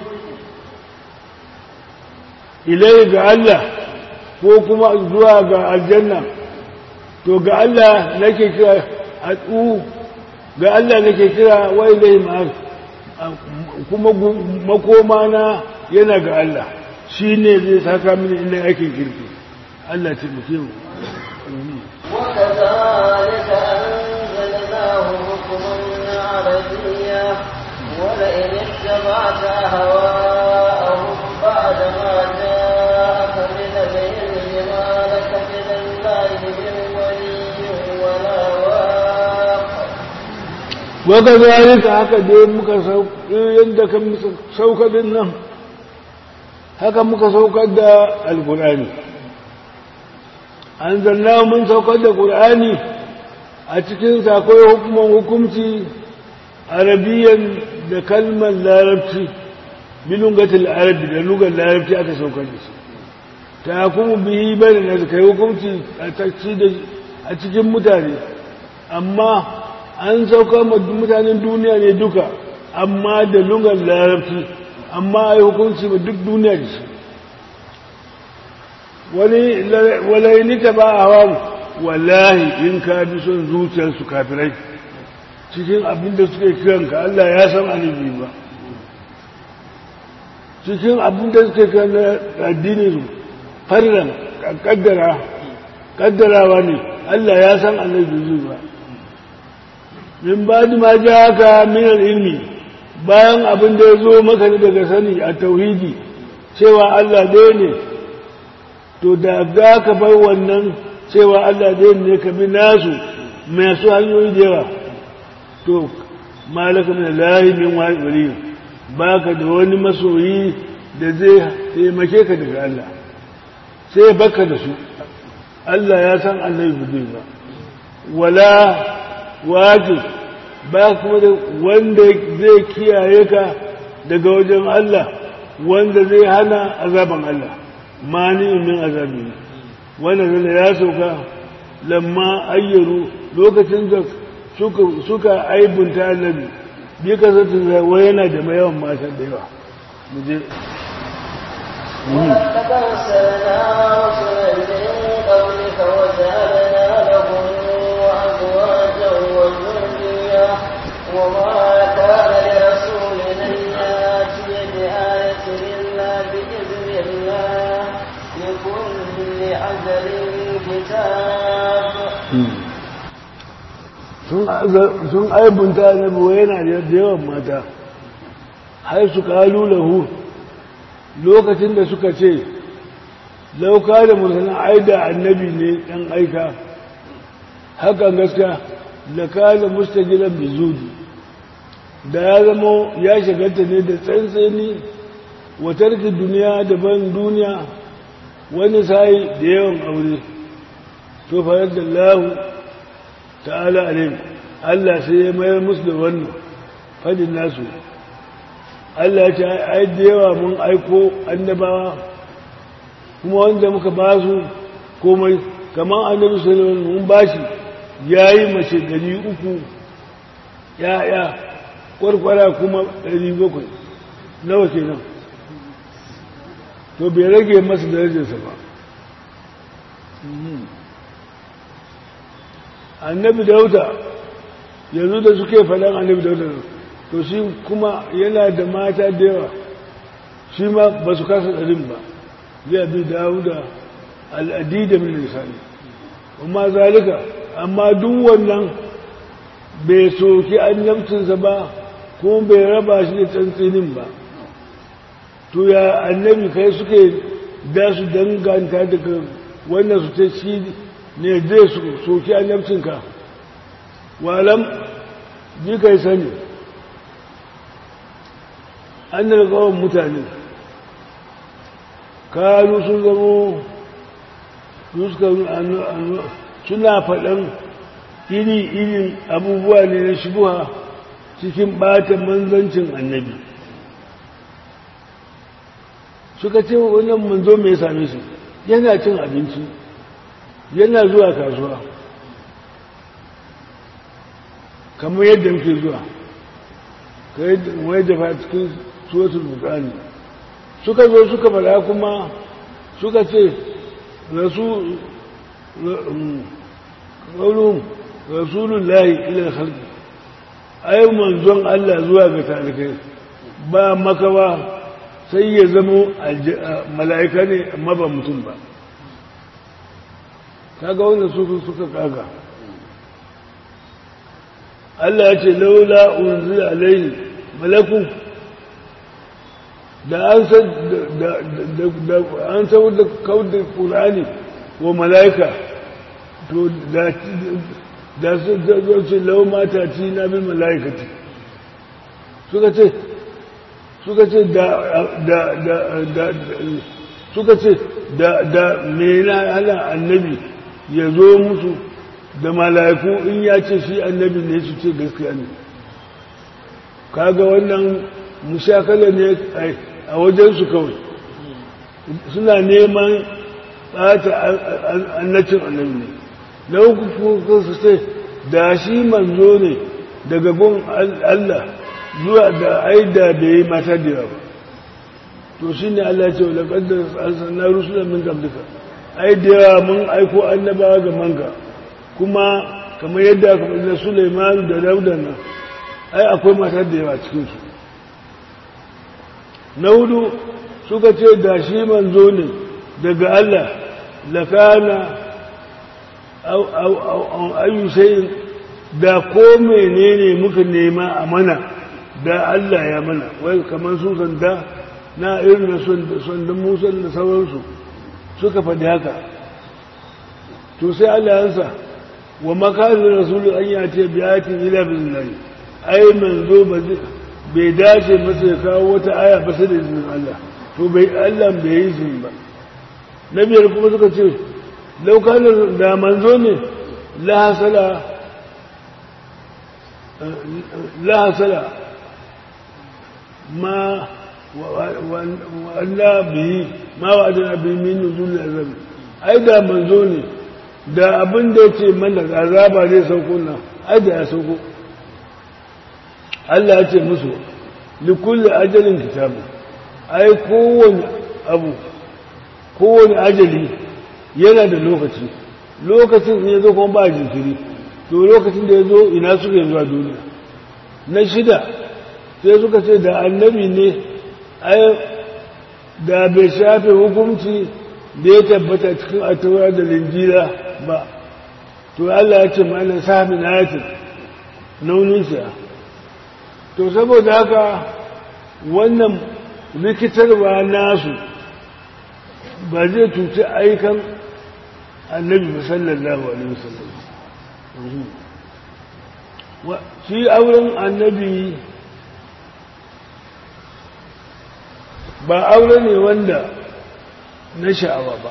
S1: ilai ga Allah ko kuma zuwa ga aljanna to ga Allah nake kira a ga Allah nake kira wa ilai ma'ar kuma makoma na yana ga Allah shi ne zai saka mini ina aikin kirki Allah ce mu
S2: وكذلك أنزلناه حكما عربيا ولئن اتبعت أهواءهم بعد ما جاءك من العلم ما لك من الله من ولي ولا واق
S1: وكذلك haka dai muka yadda ka sauka din nan haka muka saukar da alkur'ani an zanna mun saukar da ƙur'ani a cikin akwai hukuman hukumci arabiyan da kalmar larabci bilungatul arabi da lugar larabci aka saukar da shi ta kuma bihi bane na kai hukumci a cikin mutane amma an saukar mutanen duniya ne duka amma da lugar larabci amma a yi hukunci ba duk duniya da shi wani ni ta ba a hawa wallahi in ka bi son zuciyarsu kafirai cikin abin da suke kiranka Allah ya san alibi ba cikin abin da suke kiran addini su farran kaddara kaddarawa ne Allah ya san alibi ba min ba ma ja ka minar ilmi bayan abin da ya zo maka daga sani a tauhidi cewa Allah ɗaya ne to da za ka bar wannan cewa Allah ɗaya ne ka bi nasu masu hanyoyi da yawa to malaka min lahi min wali baka da wani masoyi da zai taimake ka daga Allah sai baka da su Allah ya san Allah ba ba wala wajib ba kuma da wanda zai kiyaye ka daga wajen Allah wanda zai hana azaban Allah mani min azabi wanda zai ya sauka lamma ayyaru lokacin da suka suka aibunta annabi bi ka zata wai yana da yawan mata da yawa mu je
S2: ولقد أرسلنا رسلا من قبلك وجعلنا لهم أزواجا وذرية وما كان لرسول أن يأتي بآية إلا بإذن الله لكل أجل كتاب
S1: sun aibunta annabi wai yana da yawan mata har su kalu lahu lokacin da suka ce lauka da mursalin aida annabi ne ɗan aika hakan gaskiya da kada mustajilan bizudi da ya zama ya shagarta ne da tsantseni wa tarki duniya daban duniya wani sai da yawan aure to farar da lahu ta'ala alim Allah sai ya mayar musu da wannan fadin nasu Allah ya ce ai da yawa mun aiko annabawa kuma wanda muka ba su komai kamar annabi sallallahu alaihi mun bashi yayi mace dari uku ya'ya kwarkwara kuma dari bakwai nawa kenan to bai rage masa darajarsa ba annabi dauda yanzu da suke faɗan annabi dauda to shi kuma yana da mata da yawa shi ma ba su kasa ɗarin ba zai bi dauda al'adi da min lisani amma zalika amma duk wannan bai soki annabcinsa ba kuma bai raba shi da tsantsinin ba to ya annabi kai suke da su danganta daga wannan su ta shi ne zai su soki annabcinka walam ji kai sani an daga kawon mutane kanu sun zamo suna faɗan iri-irin abubuwa ne na shubuha cikin ɓata manzancin annabi suka ce wannan manzo mai same shi yana cin abinci yana zuwa kasuwa kamar yadda muke zuwa kamar yadda fa cikin suwatul bukani suka zo suka fara kuma suka ce rasu ƙaunin rasulullahi ilal halki ai manzon Allah zuwa ga talikai ba makawa sai ya zama mala'ika ne amma ba mutum ba kaga wanda suka suka kaga Allah ya ce laula unzila alaihi malaku da an san da an san da kaudin qur'ani wa mala'ika to da da su zo ce lau mata ci na bin mala'ikati suka ce suka ce da da da da suka ce da da mena ana annabi ya zo musu da mala'iku in ya ce shi annabi ne su ce gaskiya ne kaga wannan mushakala ne a wajensu kawai suna neman ɓata annacin annabi ne na uku kuka su ce da shi manzo ne daga gun Allah zuwa da aida da yi mata da yawa to shi ne Allah ce wadda ƙaddar alsanna rusulan min gablika ai da yawa mun aiko annabawa ga manka kuma kamar yadda aka faɗi da Sulaiman da Dauda nan ai akwai mata da yawa cikinsu na hudu suka ce da shi manzo ne daga Allah lakana ayyusai da ko menene muka nema a mana da Allah ya mana wai kamar su sanda na irin na sandan musa da sauransu suka faɗi haka to sai Allah ya sa wa makarin rasulun an ya ce biyatin ila bizinari ai manzo bai dace masa ya kawo wata aya ba sai da izinin Allah to bai Allah bai yi izini ba na biyar kuma suka ce laukanin da manzo ne lahasala lahasala ma wa'alla biyi ma wa'adana biyi min nuzul azab ai da manzo ne da abin da yake mana azaba zai sauko nan ai da ya sauko Allah ya ce musu likulli ajalin kitabu ai kowane abu kowane ajali yana da lokaci lokacin ya zo kuma ba jinkiri to lokacin da ya zo ina suka zuwa duniya na shida sai suka ce da annabi ne ai da bai shafe hukunci da ya tabbata cikin ataura da linjira ba to Allah ya ce mana samin ayatin nauninsa to saboda haka wannan rikitarwa nasu ba zai cuci aikan annabi sallallahu alaihi wasallam shi auren annabi ba aure ne wanda na sha'awa ba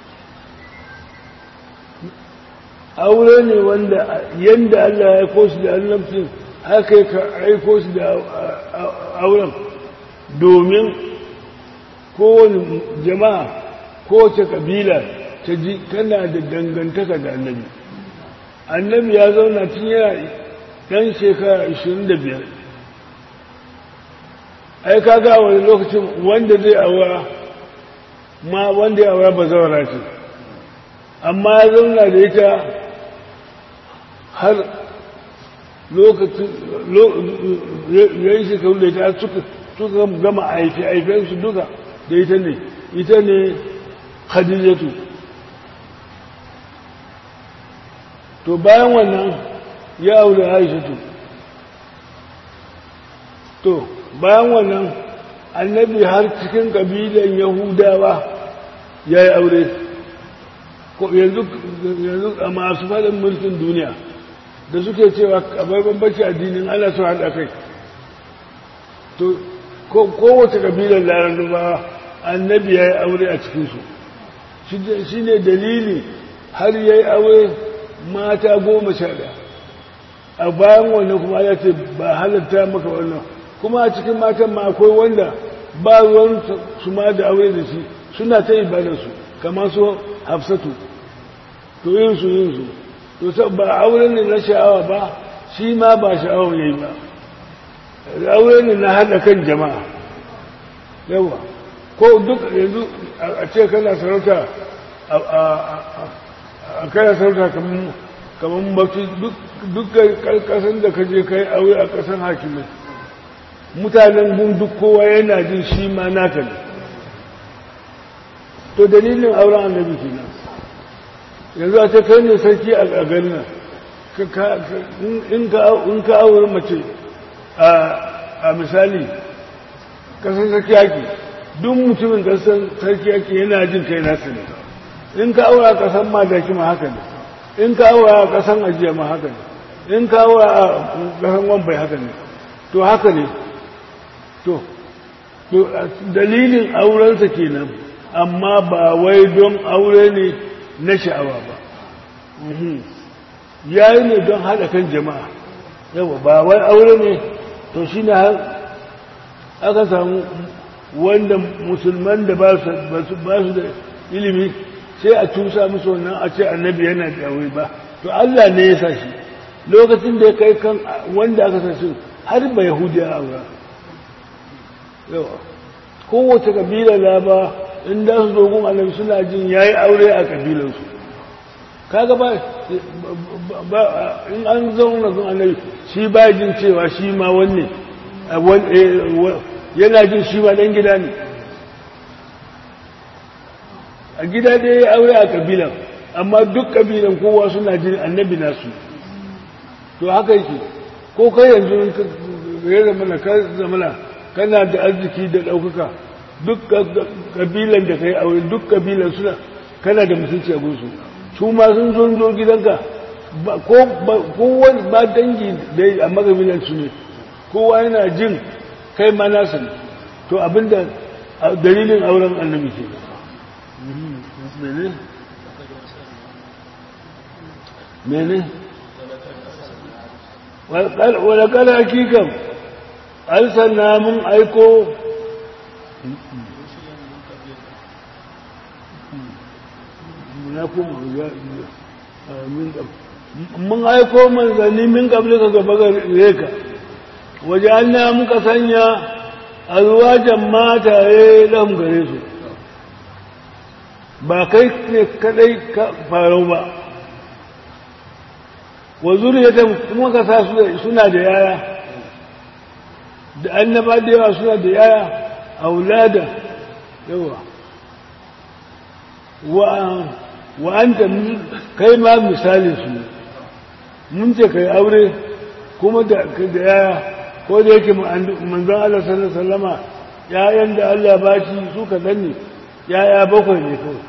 S1: aure ne wanda yadda Allah ya aiko shi da annabcin haka ya aiko shi da auren domin kowane jama'a kowace kabila ta ji tana da dangantaka da annabi annabi ya zauna tun yana ɗan shekara 25 ai kaga wani lokacin wanda zai aura ma wanda ya aura ba zaura ce amma ya zauna da ita har lokacin ya yi shekaru da ita suka suka gama aife-aifensu duka da ita ne ita ne khadijatu to bayan wannan ya aure aishatu to bayan wannan annabi har cikin kabilan yahudawa ya yi aure yanzu a masu faɗin mulkin duniya da suke cewa abai bambanci addinin ana su haɗa kai to kowace kabilar larabawa annabi ya yi aure a cikinsu shi ne dalili har ya yi aure mata goma sha ɗaya a bayan wannan kuma ya ce ba halatta maka wannan kuma a cikin matan ma akwai wanda ba ruwan su ma da aure da shi suna ta ibadarsu kamar su hafsatu to yin su yin su to ba aure ne na sha'awa ba shi ma ba sha'awa ne ba aure ne na haɗa kan jama'a yawa ko duk yanzu a ce kana sarauta a kana sarauta kamar mafi duk ƙarƙasan da ka je ka yi aure a ƙasan hakimai mutanen gun duk kowa yana jin shi ma naka ne to dalilin auren annabi kenan yanzu a ce kai ne sarki a garin in ka aure mace a misali kasan sarki yaki duk mutumin kasan sarki yaki yana jin kai nasu ne in ka aure a kasan madaki ma haka ne in ka aure a kasan ajiya ma haka ne in ka aure a kasan wambai haka ne to haka ne to dalilin aurensa kenan amma ba wai don aure ne na sha'awa ba ya yi ne don haɗa kan jama'a yawa ba wai aure ne to shi ne har aka samu wanda musulman da ba su da ilimi sai a tusa musu wannan a ce annabi yana da aure ba to Allah ne ya sa shi lokacin da ya kai kan wanda aka sa shi har ba yahudiya aura yawa kowace kabila la ba in da su dogon annabi suna jin yayi aure a kabilansu kaga ba in an zauna gun annabi shi ba jin cewa shi ma wanne yana jin shi ma dan gida ne a gida dai ya aure a kabilan amma duk kabilan kowa suna jin annabi nasu to haka yake ko kai yanzu ya zamana ka zamana kana da arziki da ɗaukaka duk kabilan da ka yi aure duk kabilan suna kana da mutunci a gunsu su ma sun zo zo gidanka ko wani ba dangi da a magabinan su ne kowa yana jin kai ma nasa ne to abinda dalilin auren annabi ke mene mene wadda kada hakikan an sanna mun aiko na kuma mun aiko manzanni min kabli ka gaba gare ka waje an na muka sanya alwajan mataye ɗan gare su ba kai ne kadai ka farau ba wa zuriyatan kuma ka sa suna da yaya da annaba da yawa suna da yaya aulada yawa wa wa anta kai ma misali su mun ce kai aure kuma da da yaya ko da yake manzon Allah sallallahu alaihi wasallama yayan da Allah ba shi su ka danne yaya bakwai ne kawai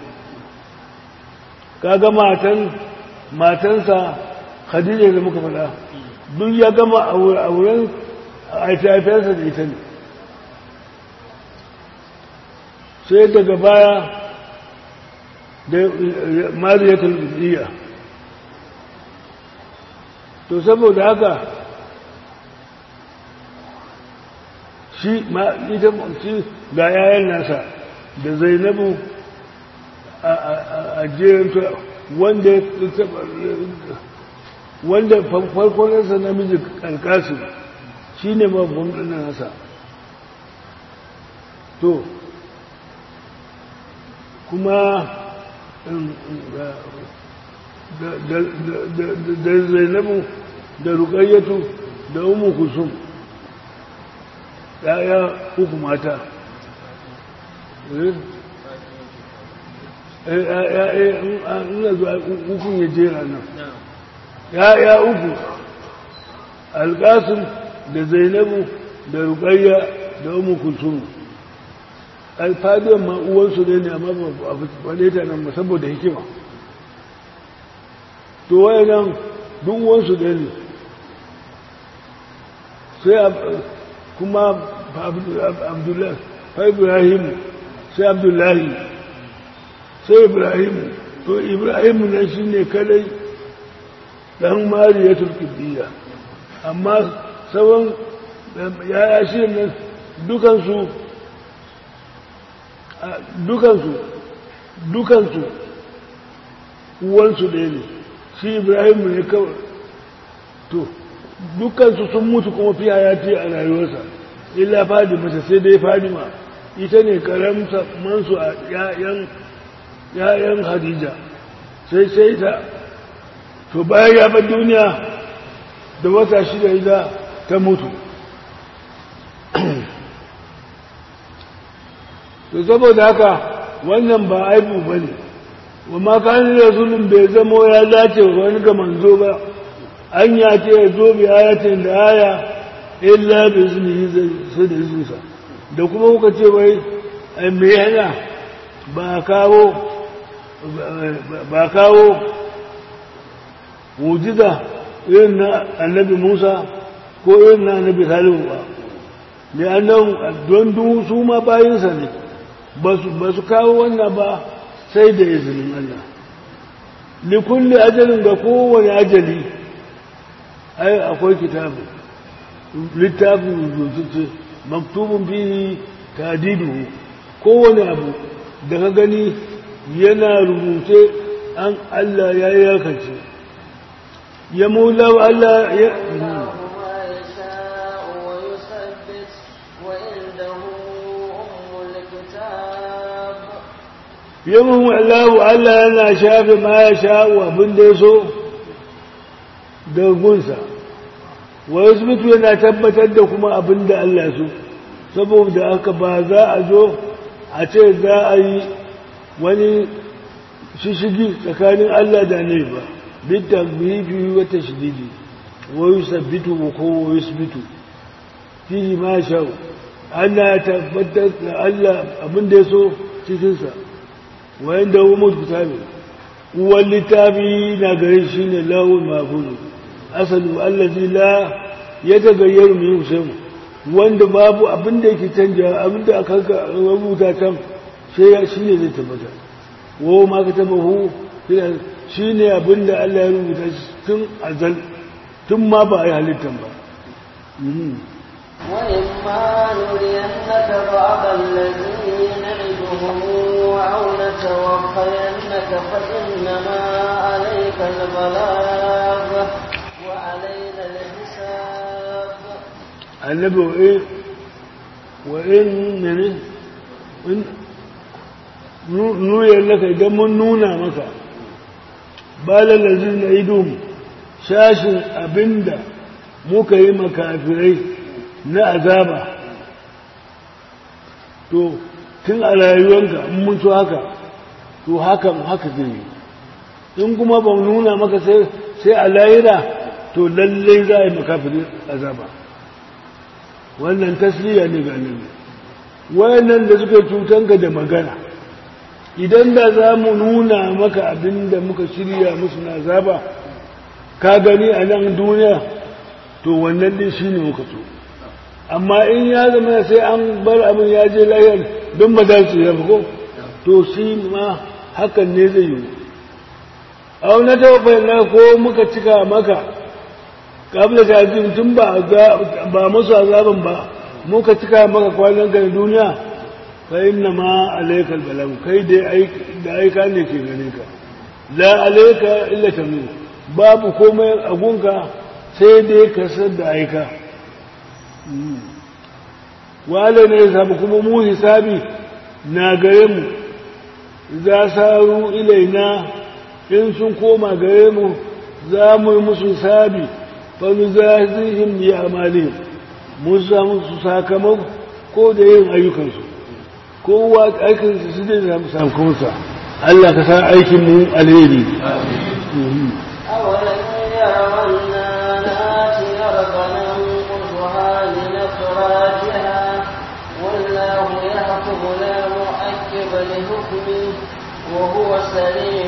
S1: kaga matan matansa Khadija da muka faɗa duk ya gama auren aifiyarsa da ita ne sai daga baya da mariyatul iya to saboda haka shi ma ita shi ga yayan nasa da zainabu a jerin wanda wanda farkonansa namiji alkasim shi ne babban ɗanin nasa to kuma da zainabu da rukayyatu da umu kusum ya'ya uku mata ina zuwa ukun ya jera nan ya'ya uku alƙasim da zainabu da rukayya da umu kusum alfadiyar ma uwansu ne ne amma ba a faɗe ta nan saboda hikima to waye nan duk uwansu ne ne sai kuma abdullahi fa ibrahim sai abdullahi sai ibrahim to ibrahim nan shi ne kadai ɗan mariyatul kibbiya amma sauran yaya shi nan dukansu dukansu dukansu uwansu ɗaya ne shi ibrahim ne kawai to dukansu sun mutu kuma fi hayati a rayuwarsa illa fadima ta sai dai fadima ita ne karamta mansu a yayan hadija sai sai ta to bayan ya bar duniya da wata shida ita ta mutu to saboda haka wannan ba aibu ba ne wa makanin rasulun bai zamo ya dace wani ga manzo ba an ya ce ya zo bi ayatin da aya illa bi izini sai da izinsa da kuma kuka ce wai me yana ba kawo ba kawo mujiza irin na annabi musa ko irin na annabi salihu ba ne annan don su ma bayinsa ne ba su kawo wannan ba sai da izinin Allah likulli ajalin ga kowane ajali ai akwai kitabu littafin rubutacce maktubun fihi tadidu kowane abu da ka gani yana rubuce an Allah ya yakance ya mula Allah ya yamin wallahu Allah yana shafe ma ya sha'u abin da ya so da gunsa wa yasbitu yana tabbatar da kuma abin da Allah so saboda haka ba za a zo a ce za a yi wani shishigi tsakanin Allah da ne ba bitta bihi wata shididi wa yusabbitu ko wa yusbitu fihi ma sha'u Allah ya tabbatar da Allah abin da ya so cikinsa wayan da umar kitabi uwan littafi na gare shi ne lawun mafulu asalu allazi la ya tagayyar mu yusuf wanda babu abin da yake canja abin da aka rubuta can sai ya shi ne zai tabbata wo ma ka taba hu shi ne abin da Allah ya rubuta tun azal tun ma ba a yi halittan ba
S2: وإما نرينك بعض الذي نعدهم أو نتوفينك فإنما عليك البلاغ وعلينا الحساب
S1: النبي وإيه وإن من إن nuyar laka idan mun nuna maka balar lazin na idon shashin abinda muka yi makafirai na azaba to tun a rayuwanka in mun so haka to hakan haka zai yi in kuma ba nuna maka sai a lahira to lallai za a yi makafirai azaba wannan tasliya ne ga annabi wayannan da suka cutanka da magana idan da za mu nuna maka abin da muka shirya musu na azaba ka gani a nan duniya to wannan din shi ne muka so amma in ya zama sai an bar abin ya je lahiyar don ba za su yafi ko to shi ma hakan ne zai yi a wani tawafa na ko muka cika maka kabla ta tun ba ba musu azaban ba muka cika maka kwanan ka duniya fa inna ma alaikal balam kai dai da aika ne ke gane ka la alaika illa tamim babu komai a gunka sai dai ka san da aika wale ne sabu kuma mu hisabi na gare mu za saru ilaina in sun koma gare mu za mu yi musu sabi fanu zahihim bi amalihim mun samu su sakamako ko da yin ayyukansu kowa aikinsu su zai samu sakamakonsa Allah ka sa aikin mu alheri
S2: أولم يروا أنا نأتي أرضا ننقصها من أخراجها والله يحكم لا مؤكب لحكمه وهو سريع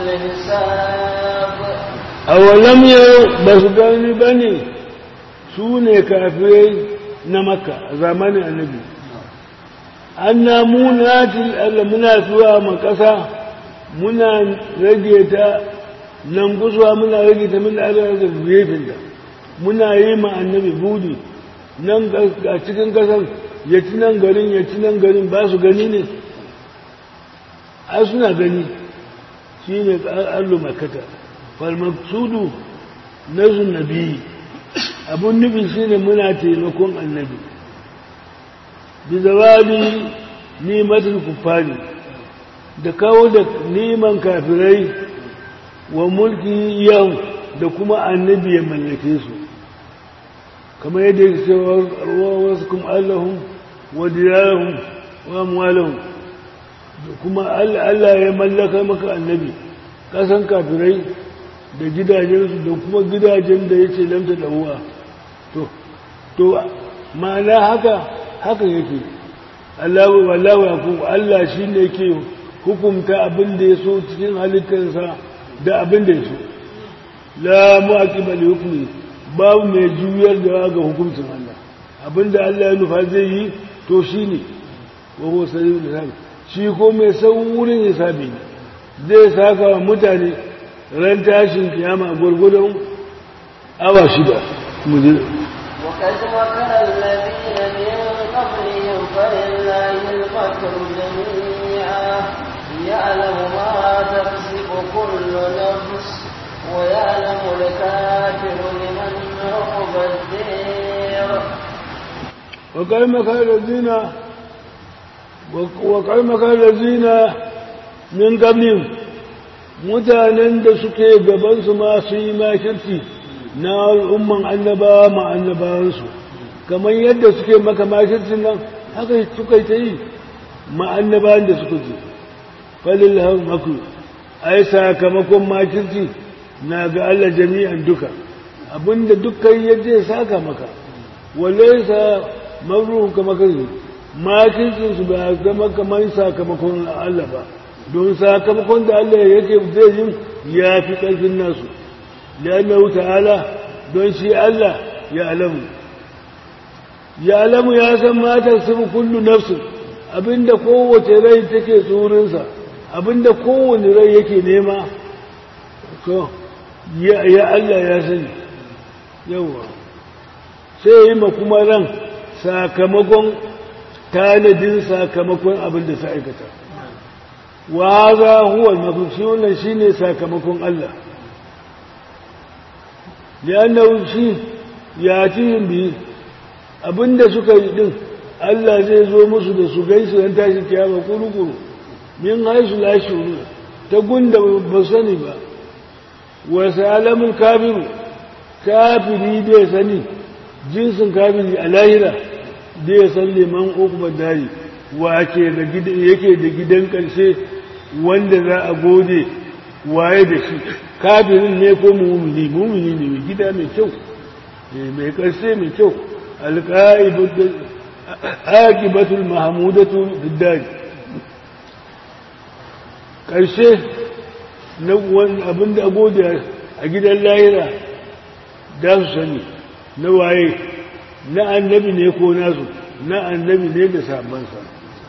S2: الحساب
S1: awalam yau ba su gani ba ne su ne kafirai na maka a zamanin annabi an na munatil Allah muna zuwa ma ƙasa muna rage ta nan kusurwa muna rage ta muna rage ta gefen da muna yi ma annabi budi nan a cikin ƙasan ya ci nan garin ya ci nan garin ba su gani ne ai suna gani shi ne allu makata falmaksudu na nabi abun nufi shi ne muna taimakon annabi bi zawali nimatin kufari da kawo da neman kafirai wa mulki yau da kuma annabi ya mallake su kamar yadda ya ce wa wasu kuma allahun wa diyarahun wa amwalahun kuma Allah ya mallaka maka annabi kasan kafirai da gidajensu da kuma gidajen da ya ce lamta da uwa to to ma'ana haka haka yake Allah wallahu yakum Allah shine yake hukunta abin da ya so cikin halittarsa da abin da ya so la mu'aqiba li hukmi babu mai juyar da ga hukuncin Allah abin da Allah ya nufa zai yi to shine wa huwa sayyidul hisabi shi ko mai saurin hisabi ne zai saka wa mutane ran tashin kiyama gurgudun awa shida mu je
S2: وقد مكر الذين من قبلهم فلله المكر جميعا يعلم ما تكسب كل نفس ويعلم الكافر لمن عقب الدير
S1: وقد مكر الذين وقد مكر الذين من قبلهم mutanen da suke gabansu ma su yi makirci na al'umman annabawa ma annabawansu kamar yadda suke maka makircin nan haka suka ta yi ma annabawan da suka ce falil hau maku ai sakamakon makirci na ga Allah jami'an duka abinda dukkan yadda ya saka maka walle sa maruhu kama kai makircinsu ba zama kamar sakamakon Allah ba don sakamakon da Allah yake zai yin ya fi ƙarfin nasu liannahu ta'ala don shi Allah ya alamu ya alamu ya san matar sun kullu nafsu abinda kowace rai take tsorinsa abinda kowane rai yake nema to ya Allah ya sani yawa sai yi ma kuma ran sakamakon tanadin sakamakon abinda sa aikata wa za huwa al-mafi wannan shine sakamakon Allah liannahu shi ya tihim bi abinda suka yi din Allah zai zo musu da su gaisu dan tashi kiyama kurukuru min haisu la shuru ta gunda ba sani ba wa salamun kafiru kafiri bai sani jinsin kafiri a lahira bai san liman ukubar dari wa ke da yake da gidan ƙarshe wanda za a gode waye da shi kafirin ne ko mumini mumini ne mai gida mai kyau mai ƙarshe mai kyau alƙa'ibatul mahamudatu diddari ƙarshe na abin da gode a gidan lahira da su sani na waye na annabi ne ko nasu na annabi ne da sabansa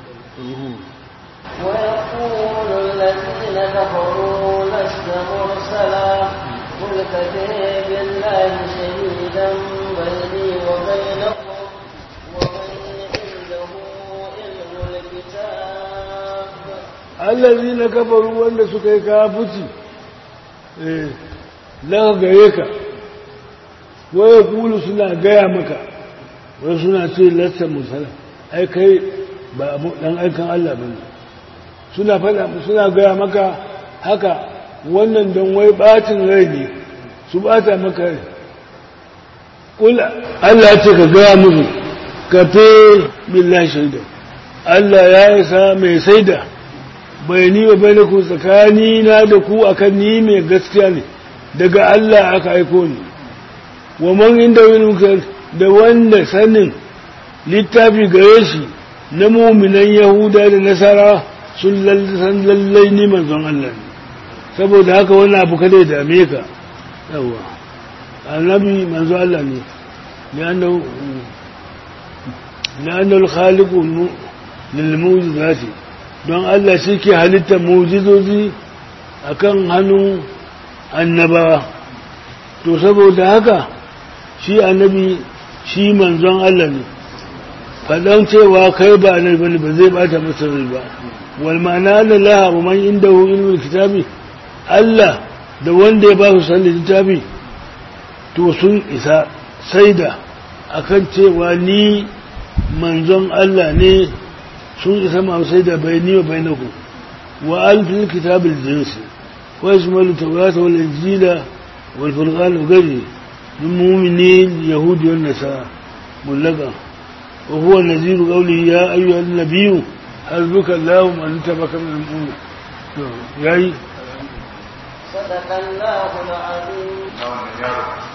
S2: ويقول الذين كفروا لست مرسلا قل كفى بالله شهيدا بيني وبينكم ومن عنده علم الكتاب
S1: الذين كفروا wanda suka yi kafuci eh la gare ka waya kulu suna gaya maka wai suna ce lasta musala ai kai ba abu dan aikan Allah bane suna faɗa suna gaya maka haka wannan don wai ɓacin rai ne su ɓata maka rai kula Allah ce ka gaya musu ka fe billahi shaida Allah ya isa mai saida bai ni wa bai da ku tsakani na da ku akan ni mai gaskiya ne daga Allah aka aiko ni wa man inda wani da wanda sanin littafi gare shi na muminan yahuda da nasara sun san lallai ni manzon Allah ne saboda haka wani abu kada ya dame ka yawa annabi manzo Allah ne لأنه لأنه الخالق للموجزات don Allah shi ke halittar mujizozi a kan hannun annabawa to saboda haka shi annabi shi manzon Allah ne faɗan cewa kai ba annabi bane ba zai bata masa rai ba wal ma'ana na laha wa man indahu ilmul kitabi Allah da wanda ya ba su sanin littafi to sun isa saida akan cewa ni manzon Allah ne sun isa masu saida bai ni wa bai na ku wa alfin kitabul jinsi wa ismail tawrata wal injila wal furqan wa gari min mu'minin yahudi wan nasara mullaga wa huwa naziru qawli ya ayyuhan nabiyyu hasbuka allah man tabaka min al-mu'min yayi
S2: صدق الله العظيم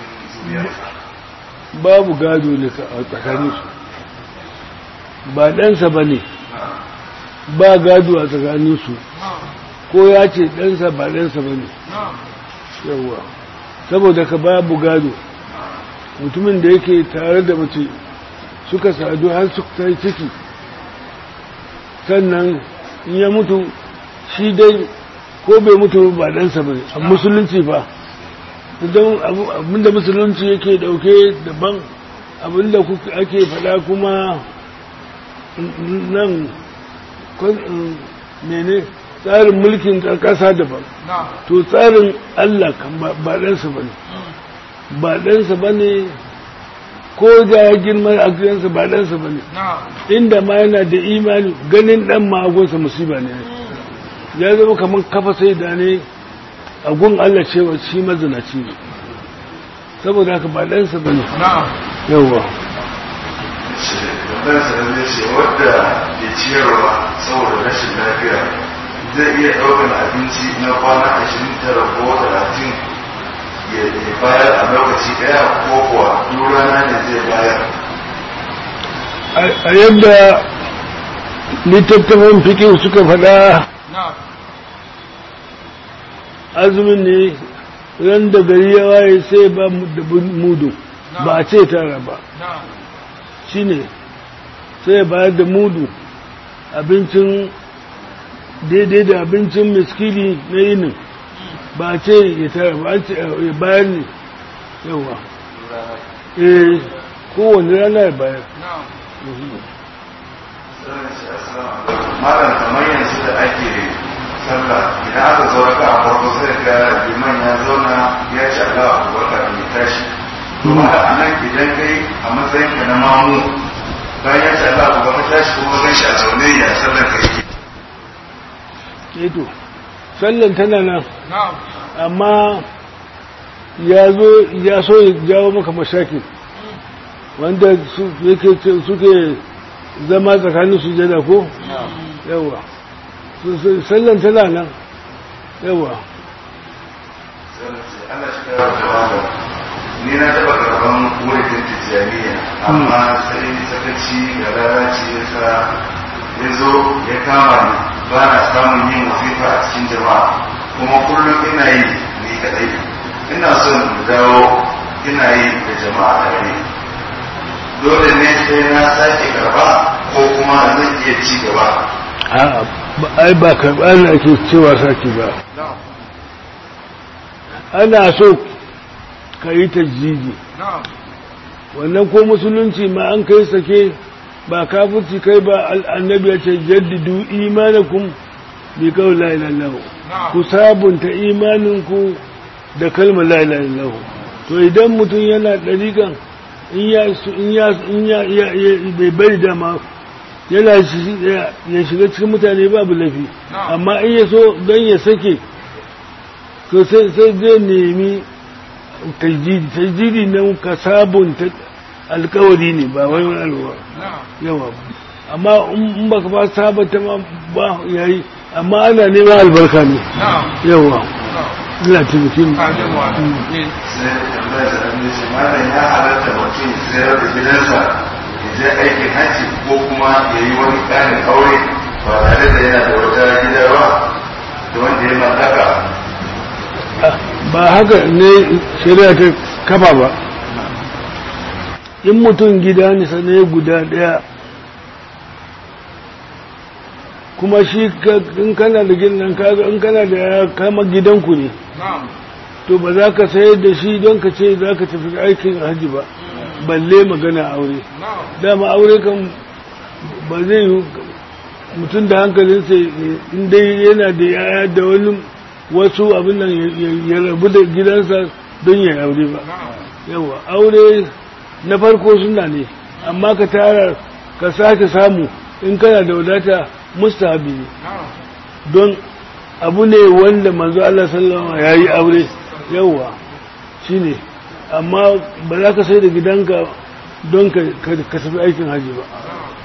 S1: babu gado ne a tsakaninsu ba ɗansa ba ne ba gado a tsakaninsu ko ya ce ɗansa ba ɗansa ba ne yawwa saboda ka babu gado mutumin da yake tare da mace suka sadu har suka yi ciki sannan in ya mutu shi dai ko bai mutu ba ɗansa ba ne a musulunci ba don abinda musulunci yake dauke daban abinda ake fada kuma nan mene tsarin mulkin ƙasa daban to tsarin Allah kan ba ɗansa ba ne ba ɗansa ba ne ko da ya girma a gidansa ba ɗansa ba ne inda ma yana da imani ganin ɗan ma'agonsa musiba ne ya zama kamar kafa sai da ne a gun Allah cewa shi mazinaci ne saboda haka ba ɗansa ba ne yawwa
S3: ɗansa da zai ce wadda ke ciyarwa saboda rashin lafiya zai iya ɗaukar abinci na kwana ashirin tara ko talatin ya bayar a lokaci ɗaya ko kuwa duk rana ne zai bayar
S1: a yadda littattafan fikin suka faɗa azumin ne ran da gari ya waye sai ba da mudu ba a ce tara ba shi ne sai ya bayar da mudu abincin daidai da abincin miskili na yinin ba a ce ya tara ba ya bayar ne yawa eh kowane rana ya bayar
S3: malam kamar yanzu da ake sallah idan aka zo raka a farko sai ga liman ya zauna ya ci Allah a kubarka da ya tashi kuma a nan idan kai a matsayin ka na mamu bayan ya ci Allah a kubarka tashi kuma gan shi a zaune ya sallar ka yake
S1: eto sallan tana nan amma ya zo ya so ya jawo maka mashaki wanda suke zama tsakanin sujada ko yawa sallan tana nan yawa
S3: Allah shi ka yawa ni na taba karban wurin tijjaniya amma sai sakaci da lalaci ya sa ya zo ya kama ni ba na samun yin wazifa a cikin jama'a kuma kullum ina yi ni kadai ina son dawo ina yi da jama'a tare dole ne sai na sake karba ko kuma zan iya ci gaba
S1: ai ba karɓa ne ake cewa sake ba ana so ka yi tajjiji wannan ko musulunci ma an kai sake ba kafirci kai ba annabi ya ce jaddidu imanakum bi kawai la ilaha illallah ku sabunta imaninku da kalmar la ilaha illallah to idan mutum yana dariƙan in ya in ya in ya bai bari dama yana ya shiga cikin mutane babu lafi amma in ya so don ya sake to sai sai zai nemi tajdidi tajdidi nan ka sabunta alkawari ne ba wai wani alwa yawa amma in baka ba sabunta ma ba yayi amma ana neman albarka ne yawa ina taimakin
S3: sai tambaya da an ce malam ya halatta mutum ya sayar da gidansa ya je aikin hajji ko kuma ya yi wani ƙarin aure ba tare da yana da wata gida ba da wanda ya mallaka
S1: ba haka ne shari'a ta kafa ba in mutum gida ne sanaye guda daya kuma shi in kana da gidan kaga in kana da ya kama gidanku ne to ba za ka sayar da shi don ka ce za ka tafi aikin hajji ba balle magana aure dama aure kan ba zai yi mutum da hankalinsa in dai yana da yaya da wani wasu abin nan ya rabu da gidansa don ya aure ba yawa aure na farko suna ne amma ka tara ka sake samu in kana da wadata mustahabi ne don abu ne wanda manzo Allah sallama ya yi aure yawa shi ne amma ba za ka sai da gidanka don ka tafi aikin haji ba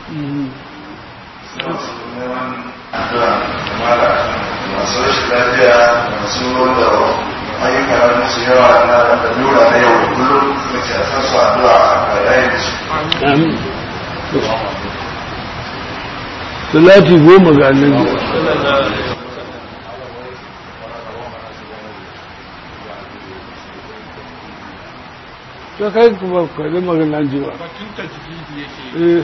S3: masu rashin lafiya masu wanda ayyuka na musu yawa na da lura na yau da kullum suka ce a san su addu'a a yayin da su
S1: amin salati goma ga annabi ta kai kuma ka da magana ji ba eh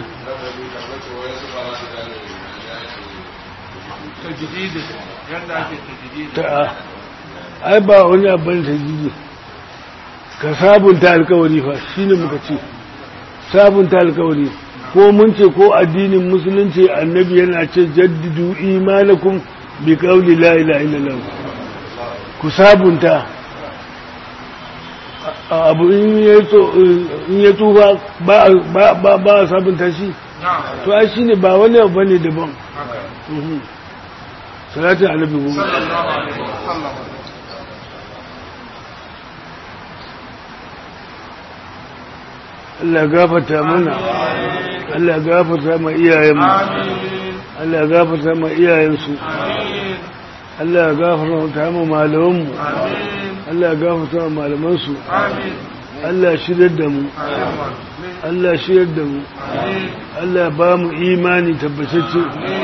S1: ta ai ba wani abin ta jiji ka sabunta alkawari fa shine muka ce sabunta alkawari ko mun ce ko addinin musulunci annabi yana ce jaddidu imanakum bi qawli la ilaha illallah ku sabunta abu in ya tuba ba ba ba sabunta shi to ai shine ba wani abu bane daban salatin annabi goma Allah gafarta mana Allah gafarta ma iyayenmu Allah gafarta ma iyayensu Allah gafarta ma malamanmu Allah gafarta ma malamansu Allah shirar da mu Allah shirar da mu Allah ba mu imani tabbatacce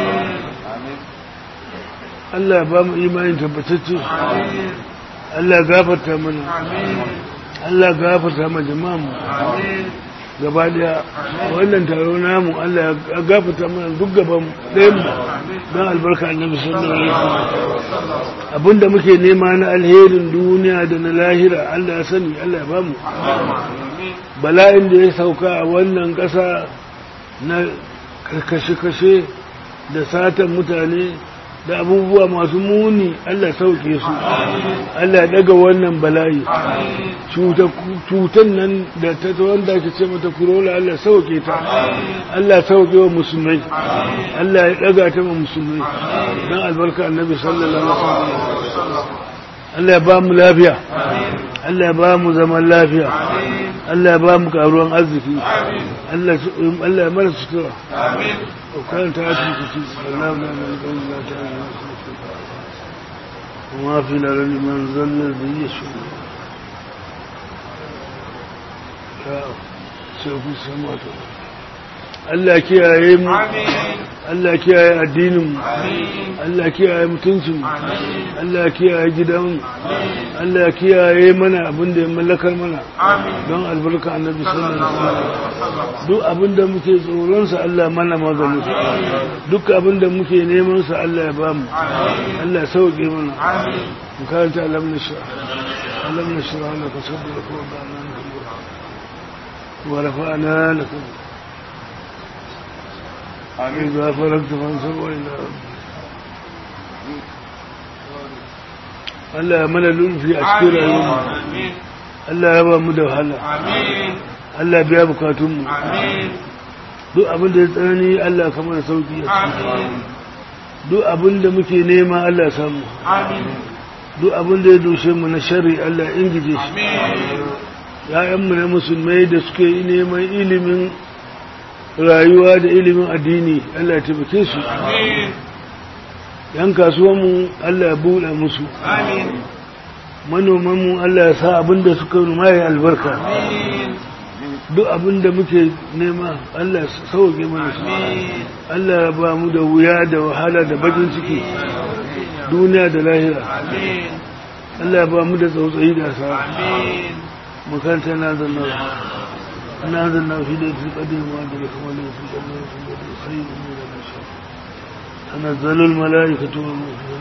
S1: Allah ba mu imani tabbatacce Allah gafarta mana Allah gafarta ma jama'an mu gaba daya wannan taro namu Allah ya gafarta mana duk gaban ɗayan mu don albarka annabi sallallahu alaihi wasallam abinda muke nema na alherin duniya da na lahira Allah ya sani Allah ya bamu bala'in da ya sauka a wannan ƙasa na kashe-kashe da satan mutane da abubuwa masu muni Allah sauke su Allah daga wannan bala'i cutan nan da ta wanda ake ce mata kurola Allah sauke ta Allah sauke wa musulmai Allah ya daga ta wa musulmai don albarka annabi sallallahu alaihi wasallam Allah ya ba mu lafiya Allah ya ba mu zaman lafiya Allah ya ba mu karuwan arziki Allah ya mara sutura وكانت آتي كتير الله لا نلقى الله تعالى وما في الأرض من ظل الذي يشاء سيكون السماوات Allah kiyaye mu Allah kiyaye addinin mu Allah kiyaye mutuncin mu Allah kiyaye gidan mu Allah kiyaye mana abin da ya mallakar mana don albarka annabi sallallahu alaihi wasallam duk abin da muke tsoron sa Allah mana maganin sa duk abin da muke neman sa Allah ya bamu Allah sauke mana mu karanta alam nashra alam nashra laka sadraka wa wada'na wa rafa'na laka إذا فرغت فانصب إلى Allah ya mana lulfi a cikin rayuwa Allah ya ba mu da wahala Allah biya bukatunmu duk abin da ya tsanani Allah ka mana sauki a cikin duk abin da muke nema Allah ya samu duk abin da ya doshe mu na shari Allah ya ingije shi ya'yanmu na musulmai da suke neman ilimin rayuwa da ilimin addini Allah ya taimake su yan kasuwanmu Allah ya buɗe musu manomanmu Allah ya sa abin da suka numa ya albarka duk abin da muke nema Allah ya sauke mana su Allah ya ba mu da wuya da wahala da bakin ciki duniya da lahira Allah ya ba mu da tsautsayi da sa makaranta na zanna na zanna fi da fi kadin ma da kuma da fi da fi da sai mu da shi tanazzalu al malaikatu wal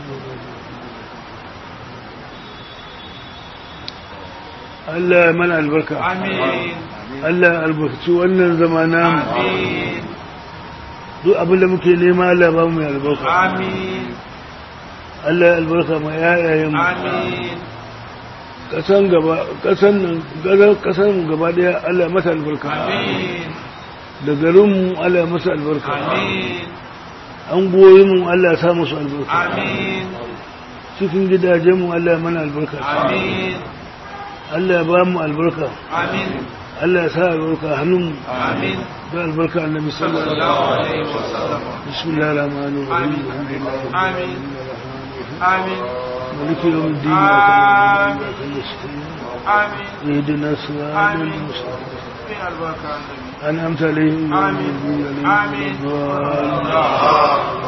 S1: Allah ya mana albarka
S4: Amin.
S1: Allah ya albarkaci wannan zamana mu
S4: Amin.
S1: duk abin da muke nema Allah ba mu ya albarka
S4: Amin.
S1: Allah ya albarka ma yayayen mu
S4: Amin.
S1: kasan gaba kasan nan garan kasan mu gaba daya Allah ya masa albarka
S4: Amin.
S1: da garin mu Allah ya masa albarka
S4: Amin.
S1: an goyi mu Allah ya sa musu albarka
S4: Amin.
S1: cikin gidajen mu Allah ya mana albarka
S4: Amin.
S1: Allah ya ba mu albarka
S4: Amin.
S1: Allah ya sa albarka hannun mu
S4: Amin.
S1: da albarka annabi sallallahu alaihi
S4: Sallallahu alaihi wasallam.
S1: wasallam bismillahir rahmanir rahim
S4: Amin.
S1: alhamdulillahi
S4: Amin. Amin.
S1: مالك يوم الدين
S4: آمين. Amin.
S1: اهدنا الصراط
S4: آمين.
S1: المستقيم
S4: Fi albarka annabi.
S1: أنعمت عليهم غير
S4: آمين.
S1: المغضوب عليهم
S4: آمين.
S1: ولا الضالين.